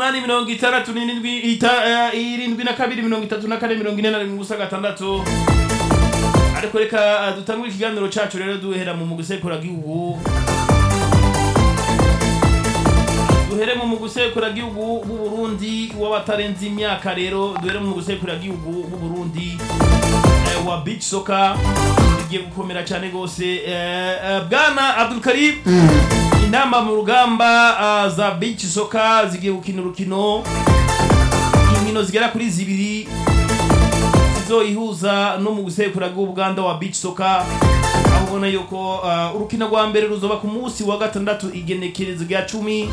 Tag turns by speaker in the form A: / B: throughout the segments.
A: n'umunani mirongo itandatu n'irindwi ita- eh, irindwi na kabiri mirongo itatu na kane mirongo ine na rimwe ubusa gatandatu ariko reka eh, dutangure ikiganiro cacu rero duhera mu mugusekura gihugu duhere mu mugusekura gihugu b'u Burundi w'abatarenze imyaka rero duhere mu mugusekura gihugu b'u Burundi eh, wa beach soccer bigiye gukomera cyane gose eh, eh, bwana Abdul Karim inama mu rugamba ah, za beach soccer zigiye gukina urukino inkino zigera kuri zibiri zizoyihuza no mu gusekura bw'ubuganda wa beach soccer aho ubona yuko ah, urukino rwa mbere ruzoba ku munsi wa gatandatu igenekerezo rya cumi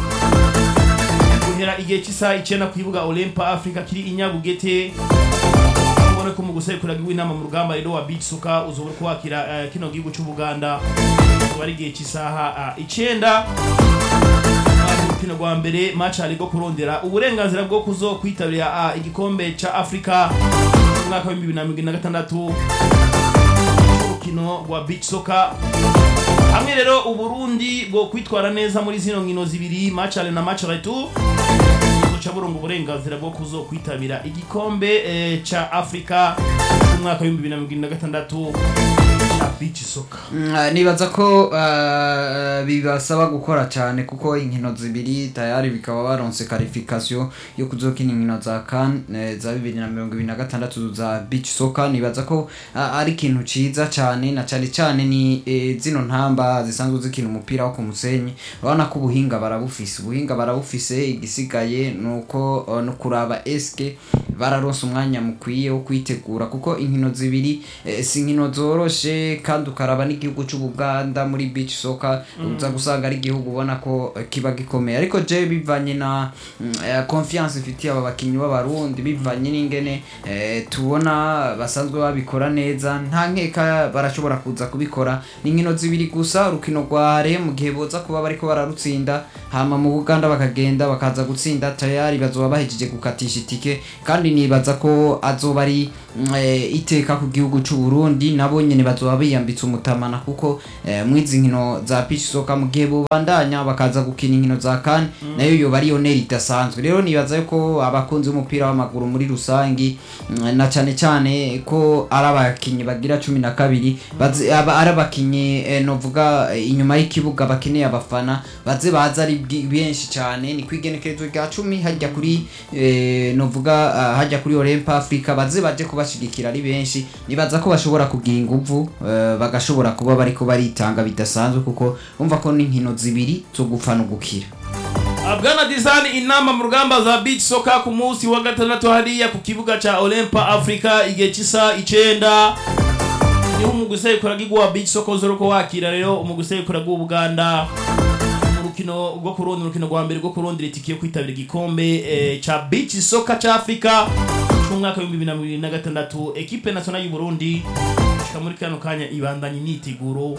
A: guhera igihe cy'isaha icyenda ku kibuga olympa africa kiri i nyabugete aho ubona ko mu gusekura bw'inama mu rugamba rero wa beach soccer uzoba uri kwakira eh, kino gihugu cy'ubuganda uzoba ari igihe cy'isaha ah, icyenda urukino rwa mbere match ari bwo kurondera uburenganzira bwo kuzo kwitabira ah, igikombe ca Afrika mu mwaka wa 2026 urukino rwa beach soccer hamwe rero uburundi bwo kwitwara neza muri zino nkino zibiri match aller na match retour buca burunga uburenganzira bwo kuzo kwitabira igikombe eh, ca Afrika mu mwaka wa 2026 ca beach soccer
B: Mm, ah, nibaza ko ah, bibasaba gukora cyane kuko inkino zibiri tayari bikaba baronse qualification yo kuzokina inkino za CAN eh, za 2026 za beach soccer nibaza ko ah, ari ikintu ciza cyane na cyane cyane ni eh, zino ntamba zisanzwe zikina umupira wo ku musenyi urabona ko ubuhinga barabufise ubuhinga barabufise igisigaye nuko uh, no kuraba eske bararonse umwanya mukwiye wo kwitegura kuko inkino zibiri eh, si inkino zoroshe kandi ukaraba n'igihugu c'ubuganda muri beach soccer uza gusanga ari igihugu ubona ko eh, kiba gikomeye ariko je bivanye na mm, eh, confiance ifitiye aba bakinyi b'abarundi bivanye n'ingene eh, tubona basanzwe babikora neza nta nkeka barashobora kuza kubikora ni inkino zibiri gusa urukino rware mu gihe boza kuba bariko bararutsinda hama mu buganda bakagenda bakaza gutsinda tayari bazoba bahejeje gukatisha itike kandi nibaza ko azoba ari mm, eh, iteka ku gihugu c'u Burundi nabo nyene bazoba biyambitse umutamana kuko eh, mwizi nkino za beach soccer mu gihe bobandanya bakaza gukina inkino za CAN nayo yoba ari honeri idasanzwe rero nibaza yuko abakunzi b'umupira w'amaguru muri rusangi mm, na cane cane ko ari abakinyi bagira cumi na kabiri baze- aba- ari abakinyi eh, novuga eh, inyuma y'ikibuga bakeneye abafana baze baza ari bwi- benshi cyane ni kwigenekerezo rya cumi hajya kuri eh, novuga ah, hajya kuri Olympa Africa baze baje kubashigikira ari benshi nibaza ko bashobora kugira inguvu eh, bagashobora kuba bariko baritanga bidasanzwe kuko umva ko n'inkino zibiri zo gupfa no gukira
A: Bwana Design inama mu rugamba za beach soccer ku munsi wa gatandatu hariya ku kibuga ca Olympa Africa igihe cy'isa icenda niho umugusekura gigwa beach soccer uzoroko wakira rero umugusekura bw'Ubuganda mu rukino rwo kurondera urukino rwa mbere rwo kurondera itike yo kwitabira igikombe eh, ca beach soccer ca Africa c'umwaka wa 2026 equipe nationale y'u Burundi shika muri kano kanya ibandanye imyiteguro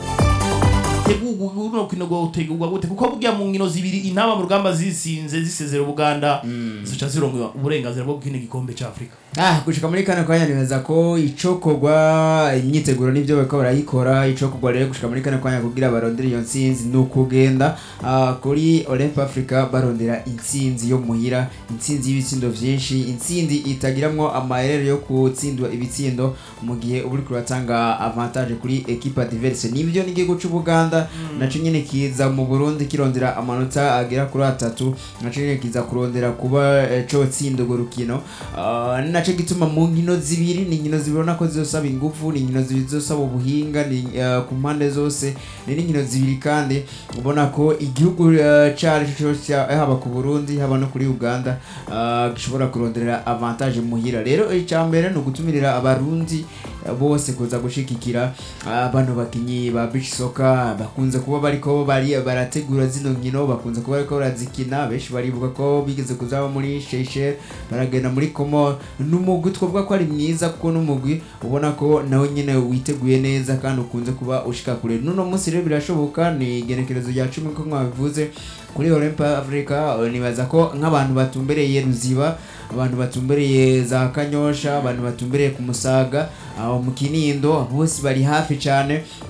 A: tegurwa runo rukino rwo tegurwa gute kuko burya mu nkino zibiri intama mu rugamba zisinze zisezera ubuganda zica zironga uburenganzira bwo gukina igikombe ca Afrika
C: ah gushika muri kano kanya nimeza ko icokorwa imyiteguro n'ibyo bariko barayikora icokorwa rero gushika muri kano kanya kugira barondere iyo ntsinzi ni ukugenda ah, kuri Olymp Africa barondera intsinzi yo muhira intsinzi y'ibitsindo vyinshi intsinzi itagiramwo amaherere yo gutsindwa ibitsindo mu gihe uba uriko uratanga avantage kuri equipe adverse nibyo n'igihugu c'ubuganda naco nyene kiza mu burundi kirondera amanota agera kuri atatu naco nyene kiza kurondera kuba eh, cotsinda urwo rukino Ah, ni naco gituma mu nkino zibiri ni inkino zibona ko zizosaba ingufu ni inkino zibiri zizosaba ubuhinga ni eh, ku mpande zose ni n'inkino zibiri kandi ubona ko igihugu eh, cari co cose ca- haba ku burundi haba no kuri uganda ah, gishobora kuronderera avantage muhira rero icya mbere ni ugutumirira abarundi eh, bose kuza gushigikira ah, bano bakinyi ba beach soccer bakunze kuba bariko bari barategura zino nkino bakunze kuba bariko barazikina benshi baribuka ko bigeze kuzaba muri Seychelles baragenda muri Comor n'umugwi twavuga ko ari mwiza kuko n'umugwi ubona ko nawe nyene witeguye neza kandi ukunze kuba ushika kure n'uno munsi rero birashoboka ni igenekerezo rya cumi ko mwabivuze kuri Olympa Africa eh, nibaza ko nk'abantu batumbereye Ruziba abantu batumbereye za Kanyosha abantu batumbereye ku Musaga aho mu Kinindo bose bari hafi cyane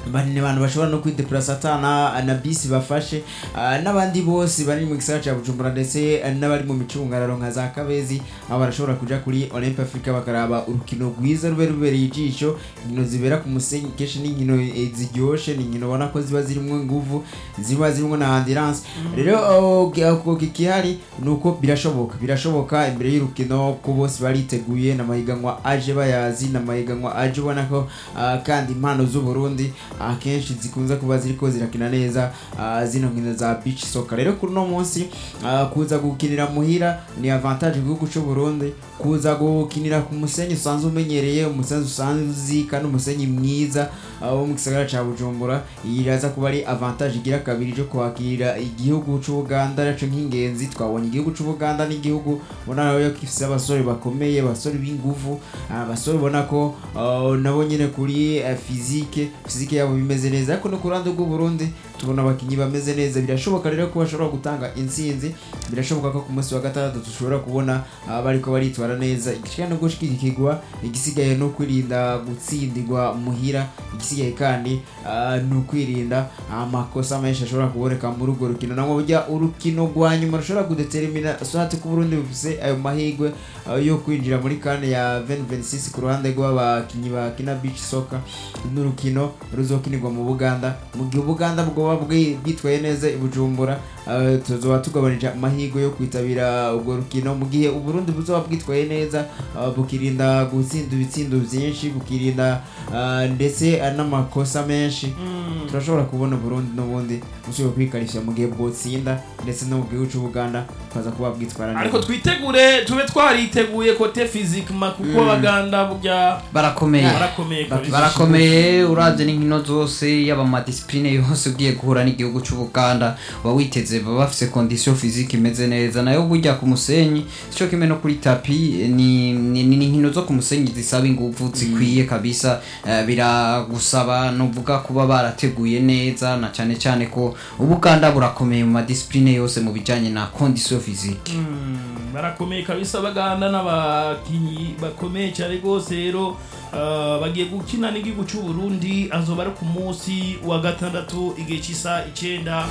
C: banini abantu bashobora no kwideplasa atana na bisi bafashe ah, n'abandi bose bari mu gisagara cya bujumbura ndetse ah, n'abari mu micungararo nka za kabezi aho barashobora kuja kuri olympe africa bakaraba urukino rwiza rube rubereye ijisho inkino zibera ku musenyi kenshi ni inkino eh, ziryoshe ni inkino ubona ko ziba zirimo inguvu ziba zirimo na ambulance rero oh, ki- ako kikihari ni uko birashoboka birashoboka imbere y'urukino ko bose bariteguye n'amahiganwa aje bayazi n'amahiganwa aje ubona ko ah, kandi impano z'uburundi akenshi zikunze kuba ziriko zirakina neza ah, zino nkino za beach soccer rero kuri uno munsi ah, kuza gukinira muhira ni avantage igihugu cy'u Burundi kuza gukinira ku musenyi usanzwe umenyereye umusenyi usanzwe uzi kandi umusenyi mwiza ah, wo mu gisagara cya Bujumbura iyi iraza kuba ari avantage igira kabiri cyo kwakira igihugu cy'u Buganda naco nk'ingenzi twabonye igihugu cy'u Buganda n'igihugu ubona nayo gifise abasore bakomeye abasore b'inguvu abasore ubona ko ah, nabo nyine kuri eh, physique physique yabo bimeze neza ariko no ku ruhande rw'u Burundi tubona abakinyi bameze neza birashoboka rero ko bashobora gutanga intsinzi birashoboka ko ku munsi wa gatandatu dushobora kubona ah, bariko baritwara neza igishika no gushigikirwa igisigaye no kwirinda gutsindirwa muhira igisigaye kandi ah, ni ukwirinda amakosa menshi ashobora kuboneka muri urwo rukino nangwa burya urukino rwa nyuma rushobora kudetermina swate ko Burundi bufise ayo mahirwe ah, yo kwinjira muri kane ya 2026 ku ruhande rw'abakinyi bakina beach soccer n'urukino ruzokinirwa mu Buganda mu gihe Buganda bwoba bwi- bwitwaye neza i Bujumbura ah, tuzoba tugabanije amahirwe yo kwitabira urwo rukino mu gihe Uburundi buzoba bwitwaye neza ah, bukirinda gutsinda ibitsindo byinshi bukirinda ah, ndetse ah, n'amakosa menshi turashobora kubona Burundi n'ubundi bushobora kwikarishya mu gihe bwotsinda ndetse no mu gihugu cy'u Buganda bukaza kuba bwitwara
A: ariko twitegure tube twariteguye kote physiquement kuko abaganda burya
B: barakomeye
A: barakomeye kabisa
B: barakomeye uravye n'inkino zose yaba amadisipline yose ugiye guhura n'igihugu c'ubuganda uba witeze baba bafise condition physique imeze neza nayo burya ku musenyi sico kimwe no kuri tapi ni ni ni inkino zo ku musenyi zisaba inguvu zikwiye kabisa eh, biragusaba novuga kuba barateguye neza na cane cane ko ubuganda burakomeye mu madisipline yose mu bijanye na condition physique
A: Mm, barakomeye kabisa baganda n'abakinyi bakomeye cyane rwose rero ah, bagiye gukina n'igihugu cy'u Burundi azoba ari ku munsi wa gatandatu igihe cy'isa icenda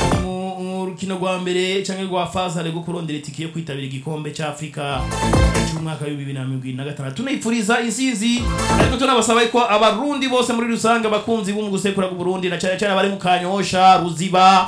A: mu mu rukino rwa mbere cyangwa rwa fazare rwo kurondera itike yo kwitabira igikombe cya afurika cy'umwaka w'ibihumbi bibiri na mirongo irindwi na gatandatu tunayipfuriza isizi ariko tunabasaba ko abarundi bose muri rusange abakunzi b'umwuga usekura Burundi na cyane cyane abari mu kanyosha ruziba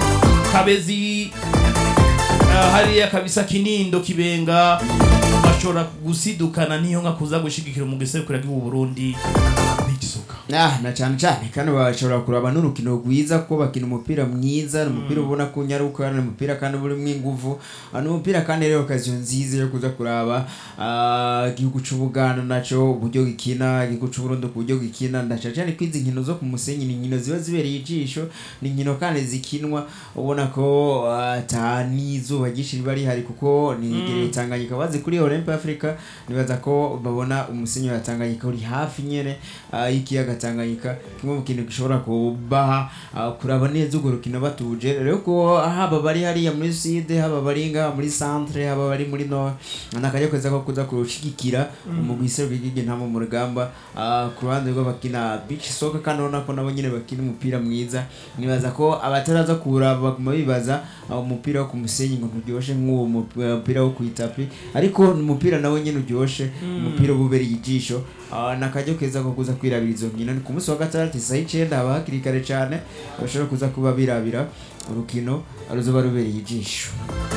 A: kabezi Ah, hariya kabisa kinindo kibenga bashobora gusidukana niyo nka kuza gushigikira mu gisekura bw'u Burundi bigisoka
C: Ah, na cyane cyane kandi bashobora kuraba n'urukino rwiza ko bakina umupira mwiza ni umupira ubona ko unyaruka ni umupira kandi burimo inguvu Ah, ni umupira kandi rero okaziyo nziza yo kuza kuraba ah, igihugu c'ubuganda naco uburyo gikina igihugu c'uburundi ku buryo gikina ndaca cyane ko izi nkino zo ku musenyi ni inkino ziba zibereye ijisho ni inkino kandi zikinwa ubona ko ah, ata n'izuba ryinshi riba rihari kuko ni igereye tanganyika bazi kuri olympe africa nibaza ko babona umusenyi wa tanganyika uri hafi nyene ah, y'ikiyaga tanganyika kimwe mu kintu gishobora kubaha ah, kuraba neza urwo rukino batuje rero ko haba bari hariya muri sud haba bari ngaha muri centre haba bari muri nord nakajya kweza ko kuza kurushigikira umugwi iserwa igihugu ntamo mu rugamba ah, ku ruhande rw'abakina beach soccer kandi urabona ko nabo nyine bakina umupira mwiza nibaza ko abataraza kuraba baguma bibaza ah, umupira wo ku musenyi ngo nturyoshe nk'uwo mupira wo ku itapi ariko ni umupira nawe nyine uryoshe umupira uba ubereye ijisho Ah, nakajya keza ko kuza kwirabira izo nkino ni ku munsi wa gatandatu isaha icenda haba hakiri kare cyane bashobora kuza kuba birabira urukino ruzoba rubereye ijisho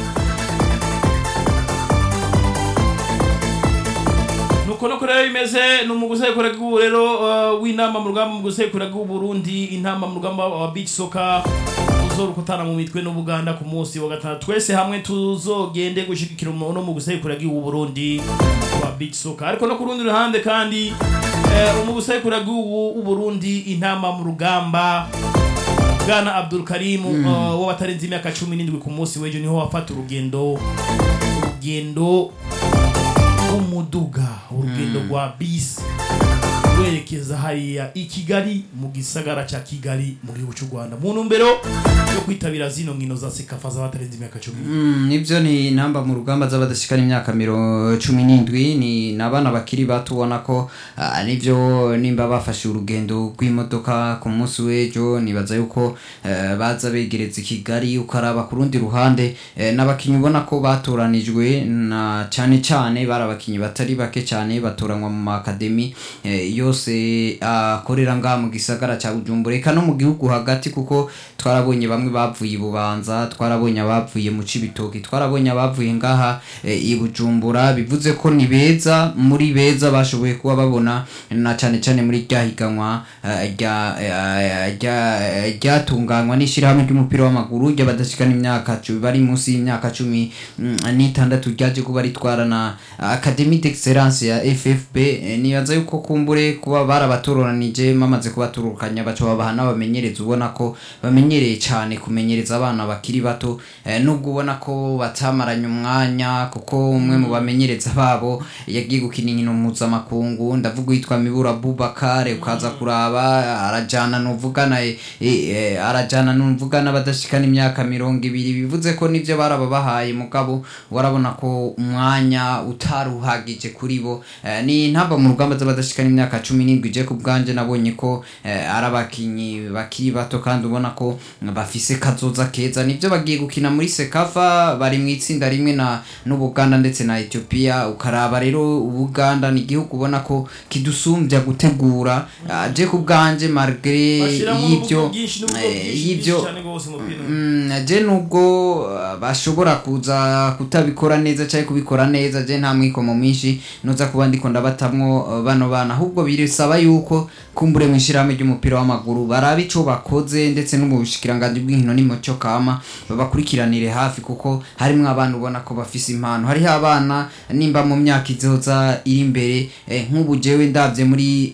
A: nuko nuko rero bimeze ni umugusekura bw'ubu rero uh, w'inama mu rugamba mu gusekura bw'u Burundi intama mu rugamba wa beach soccer uzorukutana mu mitwe n'ubuganda ku munsi wa gatandatu twese hamwe tuzogende gushigikira umuntu mu gusekura bw'u Burundi wa beach soccer ariko no ku rundi ruhande kandi eh, mu gusekura bw'u Burundi intama mu rugamba Bwana Abdul Karim uh, w'abatarenze imyaka 17 ku munsi w'ejo niho wafata urugendo urugendo umuduga urugendo rwa bisi werekeza hariya i kigali mu gisagara ca kigali mu gihugu cy'u rwanda mu ntumbero yo kwitabira zino nkino za sekafa z'abatarenze imyaka cumi
B: Mm, nibyo ni namba mu rugamba z'abadashikana imyaka miro cumi n'indwi ni n'abana bakiri bato ubona ko ah, nibyo nimba bafashe urugendo rw'imodoka ku munsi w'ejo nibaza yuko eh, baza begereza i kigali ukaraba ku rundi ruhande eh, n'abakinnyi ubona ko batoranijwe na cyane cyane bari abakinnyi batari bake cyane batoranywa mu makademi eh, yose akorera ngaha mu gisagara cya bujumbura eka no mu gihugu hagati kuko twarabonye bamwe bavuye i bubanza twarabonye abavuye mu cibitoki twarabonye abavuye ngaha eh, i bujumbura bivuze ko ni beza muri beza bashoboye kuba babona na cyane cyane muri rya higanwa eh, rya eh, rya- ryatunganywa n'ishyirahamwe ry'umupira w'amaguru ry'abadashikana imyaka cu- bari munsi y'imyaka cumi mm, n'itandatu ryaje kuba ritwara na academy d'excellence ya ffb eh, nibaza yuko kumbure kuba barabatoranije bamaze kubaturukanya baca babaha n'abamenyereza ubona ko bamenyereye cyane kumenyereza abana bakiri bato eh, nubwo ubona ko batamaranye umwanya kuko umwe mu bamenyereza babo yagiye gukina inkino mpuzamakungu ndavuga uwitwa mibura bubakare ukaza kuraba arajana nuvugana eh, eh, arajana nuvugana badashikana imyaka mirongo ibiri bivuze ko nivyo barababahaye mugabo warabona ko umwanya utaruhagije kuri bo Eh, ni ntamba mu rugamba z'abadashikana imyaka cumi n'indwi je ku bwanje nabonye ko eh, ari abakinyi bakiri bato kandi ubona ko bafise kazoza keza nivyo bagiye gukina muri sekafa bari mu itsinda rimwe na n'ubuganda ndetse na ethiopia ukaraba rero ubuganda ni igihugu ubona ko kidusumbya gutegura Ah, je ku bwanje malgré
A: bashyiramo
B: y'ibyo
A: n'uburyo bwinshi n'uburyo
B: eh,
A: bwinshi
B: y'ibyo
A: bwinshi cyane rwose umupira
B: Mm, je nubwo uh, bashobora kuza kutabikora neza cyangwa kubikora neza je nta mwikomo mwinshi noza kuba ndiko ndabatamwo uh, bano bana ahubwo birisaba yuko kumbure mu ishyirahamwe ry'umupira w'amaguru baraba ico bakoze ndetse no mu bushikiranganji bw'inkino n'imico kama babakurikiranire hafi kuko harimwo abana ubona ko bafise impano hariho abana nimba mu myaka izoza iri imbere eh, nk'ubu jewe ndavye muri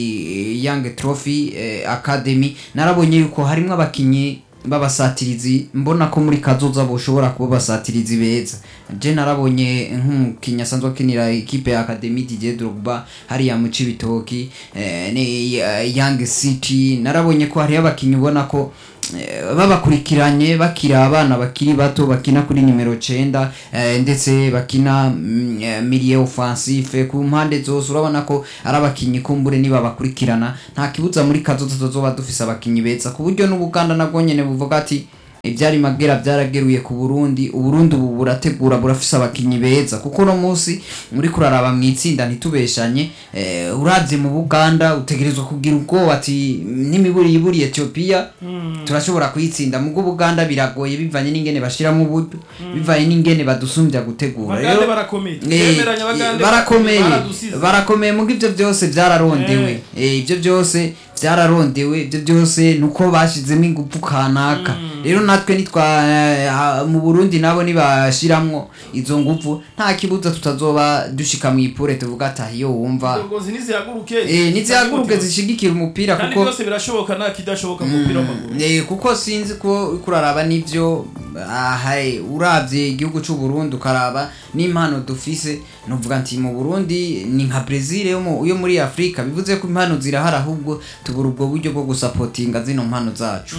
B: iyi young trophy eh, academy narabonye yuko harimwo abakinyi b'abasatirizi mbona ko muri kazoza boshobora kuba basatirizi beza je narabonye nk'umukinnyi asanzwe akinira ikipe ya academy Didier Drogba hariya mu Cibitoki eh, ni eh, Young City narabonye ko hariyo abakinnyi ubona ko eh, babakurikiranye bakira abana bakiri bato bakina kuri nimero 9 eh, ndetse bakina mm, eh, milieu offensif ku mpande zose urabona ko ari abakinnyi kumbure niba bakurikirana nta kibuza muri kazoza tuzoba dufise abakinnyi beza ku buryo n'ubuganda nabwo nyene buvuga ati ibyari magera byarageruye ku Burundi uburundi ubu burategura burafise abakinyi beza kuko no munsi muri kuraraba mu itsinda ntitubeshanye eh, uravye mu Buganda utegerezwa kugira ubwoba ati n'imiburi yiburi Ethiopia turashobora kuyitsinda mu Buganda biragoye bivanye n'ingene bashiramo uburyo bivanye n'ingene badusumbya gutegura
A: bagande barakomeye
B: Eh,
A: twemeranya bagande
B: barakomeye
A: baradusize.
B: barakomeye mu ibyo byose byararondewe Eh, ibyo byose byararondewe ibyo byose nuko bashizemo ingufu kanaka rero natwe nitwa eh, ah, mu Burundi nabo nibashiramwo izo ngufu nta kibuza tutazoba dushika mu ipure tuvuga ati "Ah, iyo wumva
A: indongozi nizihaguruke
B: eh nizihaguruke zishigikira umupira
A: kandi
B: kuko
A: byose birashoboka nta kidashoboka mu mupira w'amaguru
B: Eh, kuko sinzi ko uriko uraraba n'ivyo ahaye uravye igihugu c'u Burundi ukaraba n'impano dufise novuga nti mu Burundi ni nka Brazil yo mu- yo muri Afrika bivuze ko impano zirahari ahubwo tubura ubwo buryo bwo gusapotinga zino mpano zacu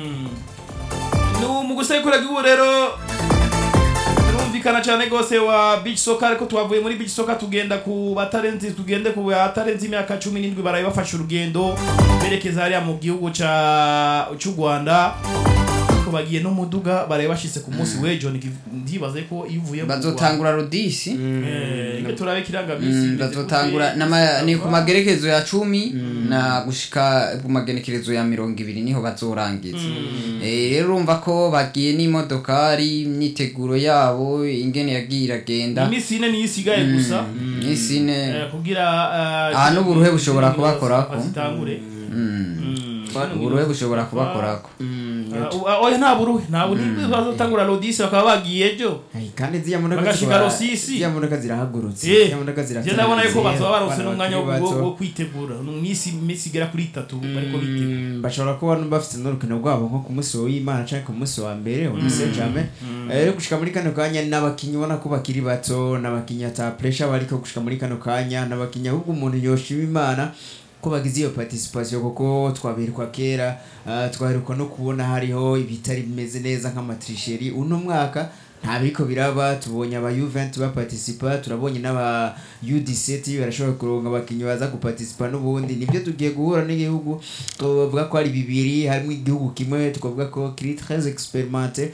A: ni mu gusekura igihugu rero birumvikana cyane rwose wa beach soccer ariko twavuye muri beach soccer tugenda ku batarenze tugende ku batarenze imyaka cumi n'indwi baraye bafashe urugendo berekeza hariya mu gihugu ca cy'u Rwanda ariko bagiye no muduga baraye bashitse ku munsi w'ejo niki- ndibaze ko iyo uvuye mu Rwanda-
B: bazotangura rodisi
A: Eh, reka turabe ikirangamisi
B: Mm, bazotangura nama- ni ku magerekezo ya cumi na gushika ku magenekerezo ya mirongo ibiri niho bazorangiza Eh, rero urumva ko bagiye n'imodokari imyiteguro yabo ingene yagiye iragenda
A: iminsi ine niyo isigaye gusa
B: isine
A: eh, kugira eh,
B: Ah, n'uburuhe bushobora kubakorako.
A: bazitangure
B: uburuhe bushobora kubakorako
A: Ah, oya nta buruhe nta buruhe bazotangura rodisi bakaba bagiye ejo
C: Ay, kandi ziriya modoka
A: Bagashika
C: zikaba-
A: Rosisi.
C: ziriya modoka zirahagurutse
A: Eh,
C: ziriya modoka
A: je
C: ziratangiye.
A: ndabona yuko bazoba baronse
C: Abana
A: n'umwanya wo-
C: bakiri
A: wo
C: bato.
A: wo kwitegura mu minsi minsi igera kuri itatu bariko bitegura
C: Mm, bashobora kuba bafite n'urukino rwabo nko ku munsi w'imana cyangwa ku munsi wa mbere on sait jamais rero gushika muri kano kanya n'abakinnyi ubona ko bakiri bato n'abakinnyi ata pressure bariko gushika muri kano kanya n'abakinnyi ahubwo umuntu yoshima imana ko bagize iyo participation kuko twaberwa kera ah, twaheruka no kubona hariho ibitari bimeze neza nk'amatrisheri uno mwaka nta biriko biraba tubonye aba Juventus baparticipa turabonye n'aba U17 barashobora kuronka abakinyi baza guparticipa n'ubundi nibyo tugiye guhura n'igihugu tuvuga ko ari bibiri harimo igihugu kimwe tukavuga ko kiri très expérimenté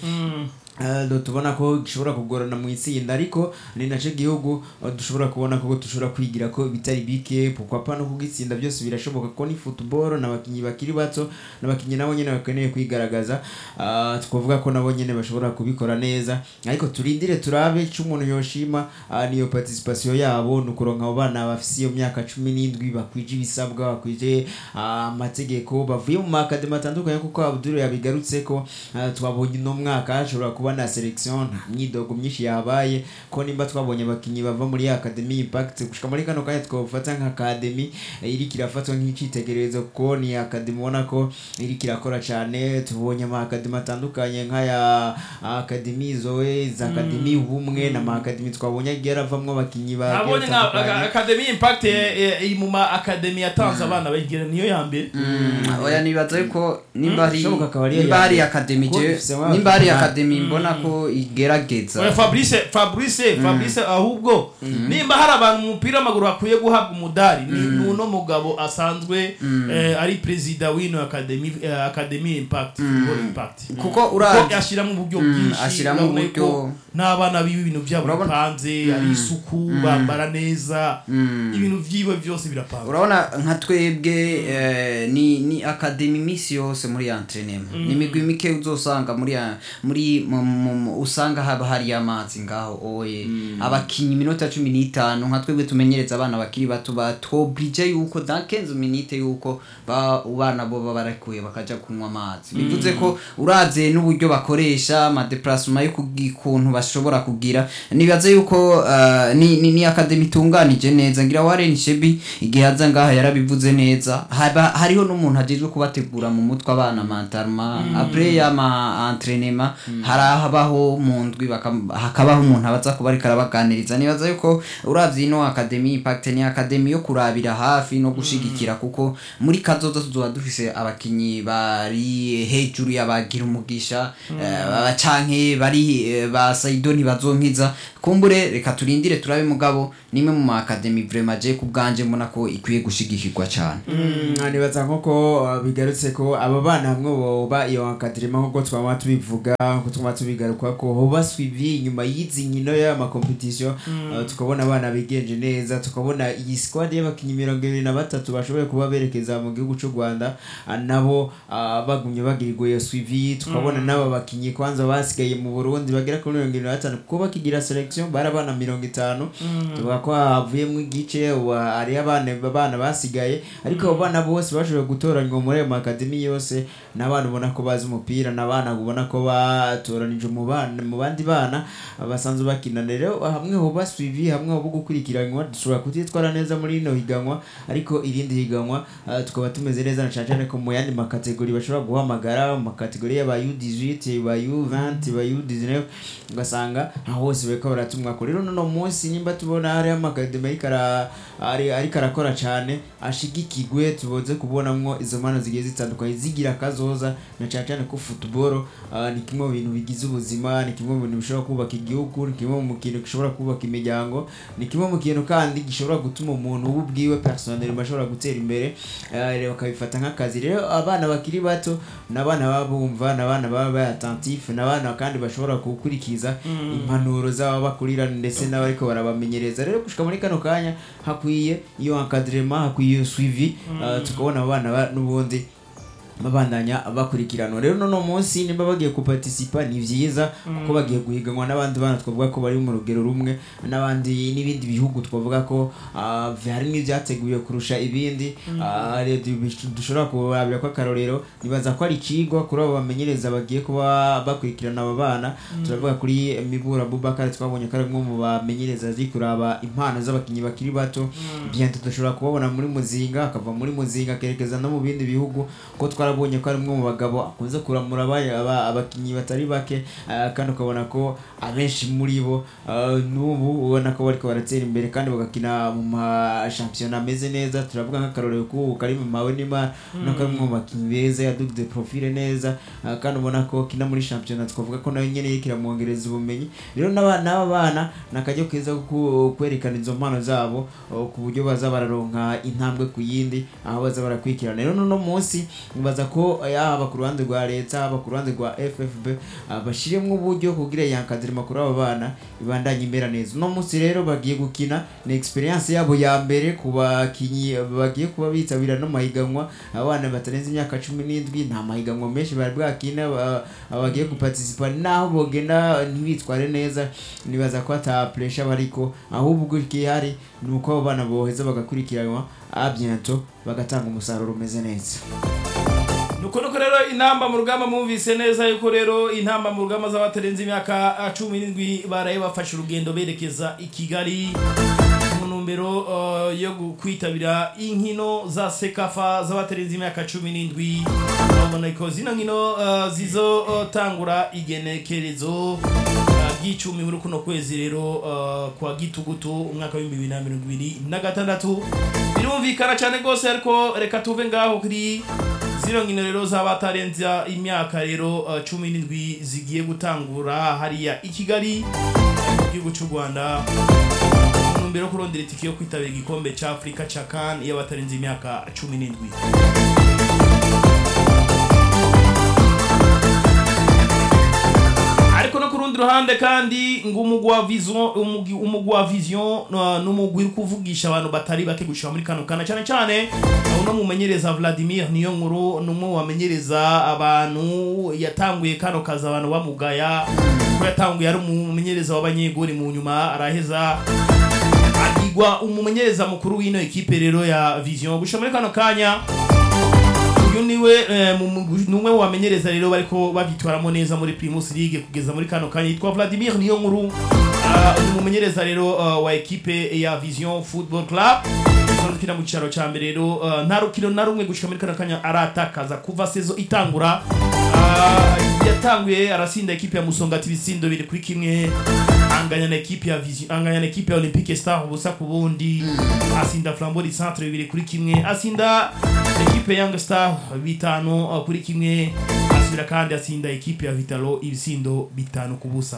C: Uh, tubona ko gishobora kugorana mu itsinda ariko ni naco gihugu uh, dushobora kubona ko dushobora kwigira ko bitari bike pourquoi no kugitsinda byose birashoboka ko ni football n'abakinyi bakiri bato n'abakinyi nabo nyene bakeneye kwigaragaza uh, twavuga ko nabo nyene bashobora kubikora neza ariko turindire turabe ico umuntu yoshima uh, niyo participation yabo ni ukuronka abo bana bafise iyo myaka cumi n'indwi bakwije ibisabwa bakwije uh, amategeko bavuye mu makademi atandukanye kuko Abdul yabigarutseko uh, twabonye uno mwaka hashobora kuba na selection nta myidogo myinshi yabaye ko nimba twabonye abakinyi bava muri academy impact gushika muri kano kanya twofata nka academy eh, iriko irafatwa nk'icitegererezo kuko ni academy ubona ko iriko irakora cane tubonye ama academy atandukanye nk'aya academy zoe za academy ubumwe na ma academy twabonye agiye aravamwo abakinyi ba
A: nabonye nka aga- academy impact eh, eh, iri mu ma academy yatanze abana bayigira niyo ya mbere
B: Mm, oya nibaza yuko nimba hari
C: Bishoboka akaba ari iyo
B: nimba hari
C: ya-
B: academy
C: kuko
B: je
C: dufise wa-
B: nimba hari
C: Ah.
B: academy mbona ko igerageza
A: Oya, fabrice fabrice fabrice ahubwo nimba hari abantu mu mupira w'amaguru bakwiye guhabwa umudari ni ni uno mugabo asanzwe eh, ari perezida w'ino academy eh, academy impact football impact
B: kuko
A: ko
B: urazi
A: ashyiramo uburyo
B: Mm,
A: bwinshi
B: ashyiramo
A: urabona
B: uburyo-
A: ko n'abana biwe ibintu byabo
B: Urabona-
A: bipanze ari isuku bambara neza ibintu byiwe byose birapanze
B: urabona nka twebwe eh, ni ni academy iminsi yose muri entraînement ni imigwi mike uzosanga muri ya- muri mu- mu- mu- usanga haba hari amazi ngaho oye abakinyi iminota cumi n'itanu nka twebwe tumenyereza abana bakiri bato batwobrije yuko dans 15 minutes yuko ba- abana bo baba barekuye bakaja kunywa amazi bivuze ko uravye n'uburyo bakoresha amadeplacement yo kugi- kuntu bashobora kugira nibaze yuko uh, ni, ni, ni academy itunganije neza ngira Warren Shebi igihe aza ngaha yarabivuze neza haba hariho n'umuntu ajejwe kubategura mu mutwe abana mentalema après ya ma entraînement harabaho mu ndwi bakam- hakabaho umuntu abaza kuba ariko arabaganiriza nibaza yuko uravye ino academy impact ni academy yo kurabira hafi no gushigikira kuko muri kazoza tuzoba dufise abakinyi bari hejuru y'abagira umugisha eh, canke bari eh, ba Saido ntibazonkiza kumbure reka turindire turabe mugabo nimwe mu academy vraiment je kubganje mbona ko ikwiye gushigikirwa cyane
C: nibaza nk'uko uh, bigarutse ko aba bana hamwe boba iyo akadrima nk'uko twaba tubivuga nk'uko twaba tubigaruka ko hoba suivi inyuma y'izi nkino y'amakompetisiyo uh, tukabona abana bigenje neza tukabona iyi squad y'abakinnyi mirongo ibiri na batatu bashoboye kuba berekeza mu gihugu cy'u rwanda uh, nabo uh, bagumye bagirirwa iyo suivi tukabona n'aba bakinnyi kwanza basigaye mu burundi bagera kuri mirongo irindwi na batanu kuko bakigira selection bari abana mirongo itanu tuvuga ko havuyemo igice ubu hari abana abana basigaye ariko abo bana bose bashoboye gutoranywa muri ayo makademi yose ni abana ubona ko bazi umupira ni abana ubona ko batoranije mu bana mu bandi bana basanzwe bakina rero hamwe ho basuivi hamwe ho gukurikiranwa dushobora kutitwara neza muri ino higanwa ariko irindi higanwa ah, tukaba tumeze neza na cyane cyane ko mu yandi makategori bashobora guhamagara mu makategori y'aba U18 ba U20 ba U19 ugasanga aho hose bariko baratumwa ko rero nono munsi nimba tubona hari amakademi ariko ara- ari- ariko arakora cyane ashigikigwe tuboze kubonamwo izo mpano zigiye zitandukanye zigira akazoza na cyane cyane ko football ah, ni kimwe mu bintu bigize ubuzima ni kimwe mu bintu bishobora kubaka igihugu ni kimwe mu kintu gishobora kubaka imiryango ni kimwe mu kintu kandi gishobora gutuma umuntu we ubwiwe personnel ashobora gutera imbere ah, rero bakabifata nk'akazi rero abana bakiri bato ni abana baba bumva ni abana baba bayatantif ni abana kandi bashobora gukurikiza impanuro z'aba bakurira ndetse n'abariko barabamenyereza rero gushika muri kano kanya hakwiye iyo encadrement hakwiye iyo suivi ah, tukabona abo bana ba- n'ubundi babandanya bakurikiranwa rero nono munsi nimba bagiye kuparticipa ni vyiza kuko bagiye guhiganwa n'abandi bana twavuga ko bari mu rugero rumwe n'abandi n'ibindi bihugu twavuga ko ah, harimo ibyateguye kurusha ibindi Ah, rero du- dushobora kurabira ko akarorero nibaza ko ari ikigwa kuri abo bamenyereza bagiye kuba bakurikirana aba bana turavuga kuri mibura bubakari twabonye ko ari umwe mu bamenyereza azi kuraba impano z'abakinnyi bakiri bato bientôt dushobora kubabona muri muzinga akava muri muzinga akerekeza no mu bindi bihugu ko twara twarabonye ko ari umwe mu bagabo akunze kuramura aba- aba- abakinnyi batari bake ah, kandi ukabona ko abenshi muri bo ah, n'ubu ubona ko bariko baratera imbere kandi bagakina mu mashampiyona ameze neza turavuga nk'akarorero k'ubu kari mu mawe n'imana ubona ko ari umwe mu bakinnyi beza yadugize profile neza ah, kandi ubona ko kina muri shampiyona twavuga ko nayo nyene iriko iramwongereza ubumenyi rero n'aba- n'aba bana ni akaryo keza ko ku- kwerekana izo mpano zabo oh, ku buryo baza bararonka intambwe ku yindi aho baza barakurikirana rero n'uno munsi nibaza ko yaba ku ruhande rwa leta haba ku ruhande rwa ffb ah, bashiremwo uburyo kugira yankadire makuru abo bana ibandanye imera neza uno munsi rero bagiye gukina ni experience yabo ya mbere ku bakinyi bagiye kuba bitabira no mahiganwa abana batarenze imyaka cumi n'indwi nta mahiganwa menshi bari bwakina ba- bagiye guparticipa naho bogenda ntibitware neza nibaza ko ata pressure bariko ahubwo igihari ni uko abo bana boheza bagakurikiranwa abyento bagatanga umusaruro umeze neza
A: nuko nuko rero intamba mu rugamba mwumvise neza yuko rero intamba mu rugamba z'abatarenze imyaka ah, cumi n'indwi baraye bafashe urugendo berekeza i kigali mu ntumbero ah, yo gu- kwitabira inkino za sekafa z'abatarenze imyaka cumi n'indwi urabona ko zino nkino ah, zizotangura igenekerezo ah, ry'icumi muri kuno kwezi rero ah, kwa gitugutu umwaka w'ibihumbi bibiri na mirongo ibiri na gatandatu birumvikana cyane rwose ariko reka tuve ngaho kuri zino nkino rero z'abatarenze imyaka rero uh, cumi n'indwi zigiye gutangura hariya i kigali mu gihugu cy'u rwanda mu ntumbero yo kurondera itike yo kwitabira igikombe cya afurika cya kan iyo batarenze imyaka cumi n'indwi ariko no ku rundi ruhande kandi ngo umugwi wa vision umugwi umugwi wa vision uh, n'umugwi uri kuvugisha abantu batari bake gushika muri kano kana cyane cyane uh, uno mumenyereza Vladimir niyo nkuru numwe wamenyereza abantu yatanguye kano kazi abantu bamugaya ko yatanguye ari umumenyereza w'abanyegori mu nyuma araheza agigwa umumenyereza mukuru w'ino ekipe rero ya vision gushika muri kano kanya uyu niwe eh, mu- mu- numwe wamenyereza rero bariko babyitwaramo neza muri Primus League kugeza muri kano kanya yitwa Vladimir niyo nkuru Ah, uyu mumenyereza rero ah, wa ekipe ya Vision Football Club kina mu cyaro cya mbere rero ah, nta rukino na rumwe gushika muri kano kanya aratakaza kuva sezo itangura Ah, yatanguye arasinda ekipe ya Musongati ibisindo biri kuri kimwe anganya na ekipe ya Vision anganya na ekipe ya Olympique Star ubusa ku bundi asinda Flambeau du Centre bibiri kuri kimwe asinda ekipe ya Young Star bitanu uh, kuri kimwe asubira kandi asinda ekipe ya Vitalo ibisindo bitanu ku busa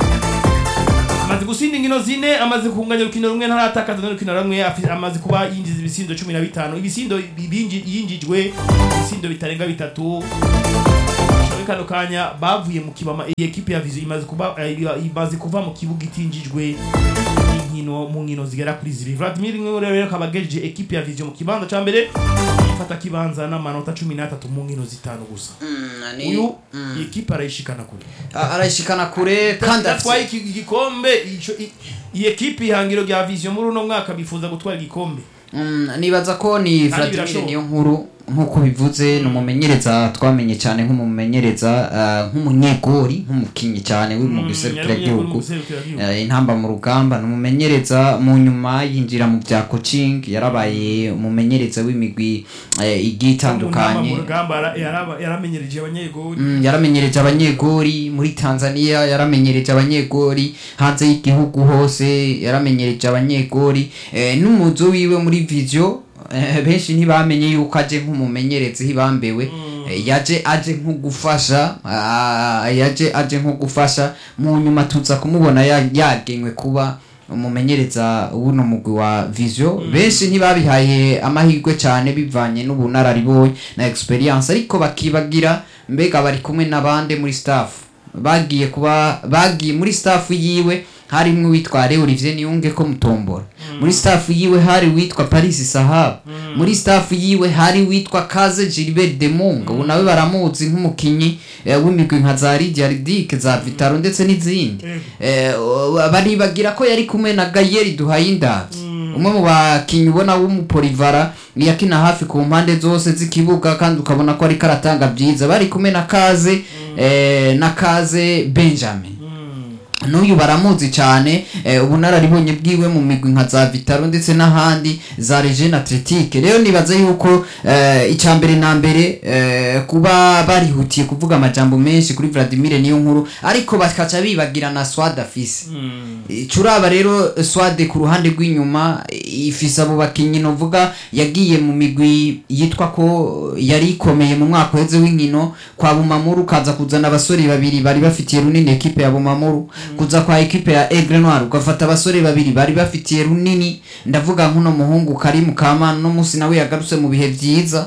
A: amaze gusinda inkino zine amaze kunganya urukino rumwe ntaratakaza n'urukino rumwe afi- amaze kuba yinjiza ibisindo cumi na bitanu ibisindo binji- yinjijwe ibisindo bitarenga bitatu muri kano kanya bavuye mu kibama iyi ekipe ya vizi imaze kuba eh, imaze kuva mu kibuga itinjijwe inkino mu nkino zigera kuri zibiri Vladimir Ngore rero akaba agejeje ekipe ya vizi mu kibanza ca mbere ifata kibanza n'amanota cumi n'atatu mu nkino zitanu gusa uyu iyi ekipe arayishikana kure
B: arayishikana kure kandi
A: atwaye
B: afite
A: iki gikombe ico- i- iyi ekipe ihangiro rya vision muri uno mwaka bifuza gutwara igikombe
B: Mm, nibaza ko ni Vladimir
A: birashoboka.
B: niyo nkuru nk'uko bivuze ni umumenyereza twamenye cyane nk'umumenyereza ah, nk'umunyegori nk'umukinnyi cyane uri mu
A: Mm,
B: giserukira
A: yari umunyegori mu
B: igihugu
A: giserukiragihugu.
B: Eh, intamba mu rugamba ni umumenyereza mu nyuma yinjira mu bya coaching yarabaye umumenyereza w'imigwi eh, igiye itandukanye
A: mu rugamba yara- yaraba- yaramenyereje abanyegori
B: Mm, yaramenyereje abanyegori muri tanzania yaramenyereje abanyegori hanze y'igihugu hose yaramenyereje abanyegori eh, n'umuzo wiwe muri video eh, benshi ntibamenye yuko aje nk'umumenyerezi hibambewe eh, yaje aje nko gufasha ah, yaje aje nko gufasha mu nyuma tuza kumubona ya- yagenywe kuba umumenyereza w'uno mugwi wa visio benshi ntibabihaye amahirwe cyane bivanye n'ubunararibonye na experience ariko bakibagira mbega bari kumwe n'abandi muri staff bagiye kuba bagiye muri staff yiwe harimo uwitwa Alain Olivier Niyunge ko mutombora muri staff yiwe hari uwitwa Paris Sahab muri staff yiwe hari uwitwa Kaze Gilbert Demunga ubu nawe baramuzi nk'umukinyi eh, w'imigwi nka za Lydia Ridic za Vitaro ndetse n'izindi eh, baribagira ko yari kumwe na Gayeri Duhayindavye umwe mu bakinyi ubona w'umupolivara yakina hafi ku mpande zose z'ikibuga kandi ukabona ko ariko aratanga byiza bari kumwe na Kaze eh, na Kaze Benjamin n'uyu baramuzi cyane eh, ubunararibonye bwiwe mu migwi nka za vitaro ndetse n'ahandi za regine atletique rero nibaza yuko eh, icya mbere na mbere eh, kuba barihutiye kuvuga amajambo menshi kuri vladimir niyo nkuru ariko bakaca bibagira na swad afise curaba rero swade ku ruhande rw'inyuma ifise abo bakinyi novuga yagiye mu migwi yitwa ko yari ikomeye mu mwaka uheze w'inkino kwa bumamuru kaza kuzana abasore babiri bari bafitiye runini ekipe ya bumamuru kuza kwa ekipe ya Aigle Noir ugafata abasore babiri bari bafitiye runini ndavuga nk'uno muhungu Karim Kamana no musi nawe yagarutse mu bihe vyiza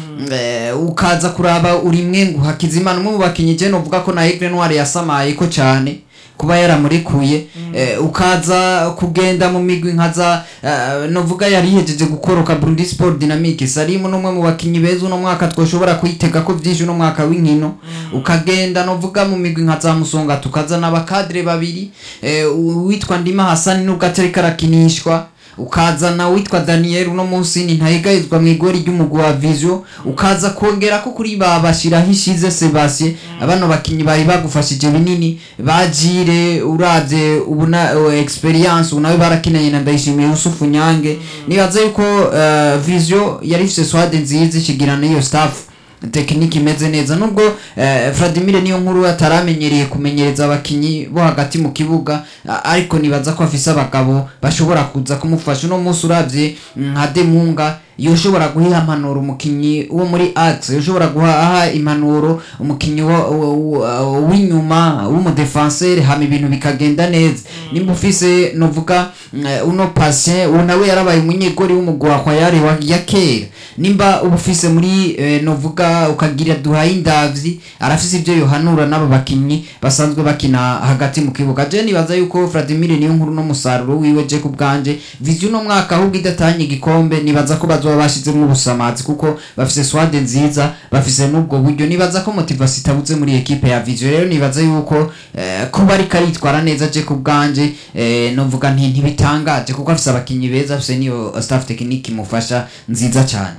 B: eh, ukaza kuraba uri mwe ngo Hakizimana umwe mu bakinyi je novuga ko na Aigle Noir yasamaye ko cyane kuba yaramurekuye eh, ukaza kugenda mu migwi nka za eh, novuga yari yihejeje gukoroka Burundi Sport Dynamique Salim n'umwe mu bakinyi beza uno mwaka twoshobora kuyitega ko vyinshi uno mwaka w'inkino ukagenda novuga mu migwi nka za Musonga tukazana abakadre babiri eh, uwitwa Ndima Hassan nubwo atari karakinishwa ukazana witwa Daniel uno munsi ni ntayigayizwa mu igori ry'umugwi wa Vision ukaza kongera ko kuri ba bashiraho ishize Sebastien abano bakinyi bari bagufashije binini bajire uravye ubuna uh, experience unawe barakinanye na Ndayishimiye Yusufu Nyange nibaza yuko uh, Vision yari ifise swade nziza ikigirana iyo staff tekiniki imeze neza nubwo eh, Vladimir niyo nkuru ataramenyereye kumenyereza abakinyi bo hagati mu kibuga a- ariko nibaza ko afise abagabo bashobora kuza kumufasha uno munsi uravye nka Demunga yoshobora guha impanuro umukinyi wo muri axe yoshobora guha impanuro umukinyi wo- wo- wo- w'inyuma w'umudefenseur hama ibintu bikagenda neza nimba ufise novuga mm, uno patient uwo nawe yarabaye umunyegori w'umugwi wa Khwayare wa ya kera nimba uba ufise muri eh, novuga ukagira duhaye indavyi arafise ivyo yohanura n'abo bakinyi basanzwe bakina hagati mu kibuga je nibaza yuko Vladimir niyo nkuru no musaruro wiwe je ku bwanje vision no mwaka ahubwo idatanye igikombe nibaza ko bazoba bashizemo ubusamazi kuko bafise swade nziza bafise n'ubwo buryo nibaza ko motivation itabuze muri ekipe ya vision rero nibaza yuko eh, kuba ariko aritwara neza je ku bwanje eh, novuga nti ntibitangaje kuko afise abakinyi beza afise niyo staff technique imufasha nziza cyane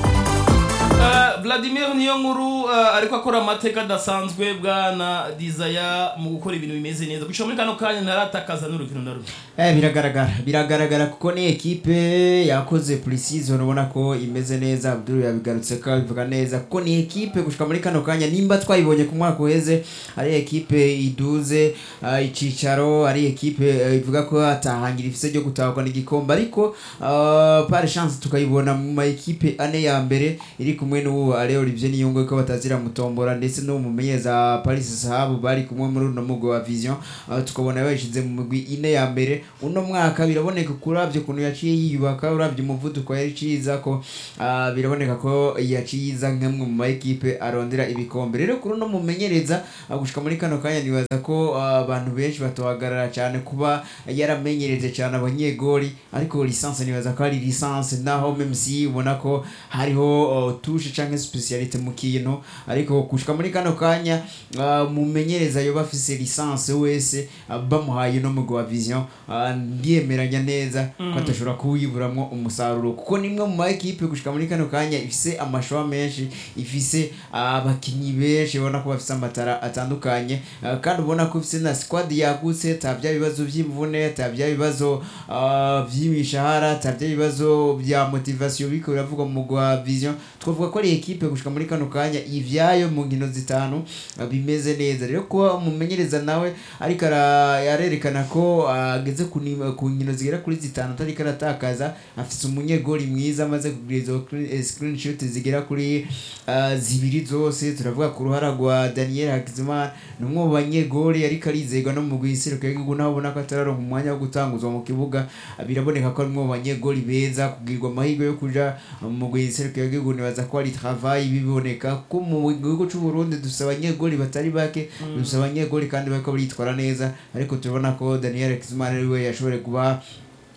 A: Eh, Vladimir niyo nkuru eh, ariko akora amateka adasanzwe bwana Desire mu gukora ibintu bimeze neza gushika muri kano kanya ntaratakaza n'urukino na rumwe
C: Eh, biragaragara biragaragara kuko ni ekipe yakoze pre-season ubona ko imeze neza Abdul yabigarutse ko bivuga neza kuko ni ekipe gushika muri kano kanya nimba twayibonye ku mwaka uheze ari ekipe iduze uh, icicaro ari ekipe uh, ivuga ko atahangira ifise ryo gutahukana n'igikombe ariko uh, par chance tukayibona mu ma ekipe ane ya mbere iri kumwe n'uwo Alain Olivier Niyongwe ko batazira mutombora ndetse no mu menyeza Paris Sahabu bari kumwe muri uno mugwi wa Vision uh, tukabona yashize mu migwi ine ya mbere uno mwaka biraboneka kuravye ukuntu yaciye yiyubaka uravye umuvuduko yari ciza ko uh, biraboneka ko yaciza nk'amwe mu ma ekipe arondera ibikombe rero kuri uno mumenyereza uh, gushika muri kano kanya nibaza ko uh, abantu benshi batohagarara cyane kuba yaramenyereje cyane abanyegori ariko lisansi nibaza ko ari lisansi naho meme si ubona ko hariho uh, tushe canke specialite mu kintu ariko gushika muri kano kanya uh, mumenyereza yoba afise lisansi wese uh, bamuhaye no mugwi wa vision uh, ndiyemeranya neza ko atashobora kuwiburamwo umusaruro kuko nimwe mu ma ekipe gushika muri kano kanya ifise amashowa menshi ifise uh, abakinyi benshi ubona ko bafise amatara atandukanye uh, kandi ubona ko ifise na squad yagutse ta bya bibazo by'imvune ta bya bibazo uh, by'imishahara ta bya bibazo bya motivation biko biravuga mu mugwi wa vision twavuga ko ari ekipe gushika muri kano kanya ivyayo mu nkino zitanu uh, bimeze neza rero kuba umumenyereza nawe ariko ara- yarerekana ko ageze ku ni- ku nkino zigera kuri zitanu atariko aratakaza afite umunyegori mwiza amaze kugira izo clean- eh, screenshot zigera kuri uh, zibiri zose turavuga ku ruhara rwa Daniel Hakizimana ni umwe mu banyegori ariko arizerwa no mu guhiseruka y'igihugu naho ubona ko atararonka umwanya wo gutanguzwa mu kibuga uh, biraboneka ko ari umwe mu banyegori beza kugirwa amahirwe yo kuja mu guhiseruka y'igihugu nibaza ko ari travail biboneka ko mu gihugu cy'u Burundi dufite abanyegori batari bake dufite abanyegori kandi bariko baritwara neza ariko turabona ko Daniel Hakizimana ari we yashoboye kuba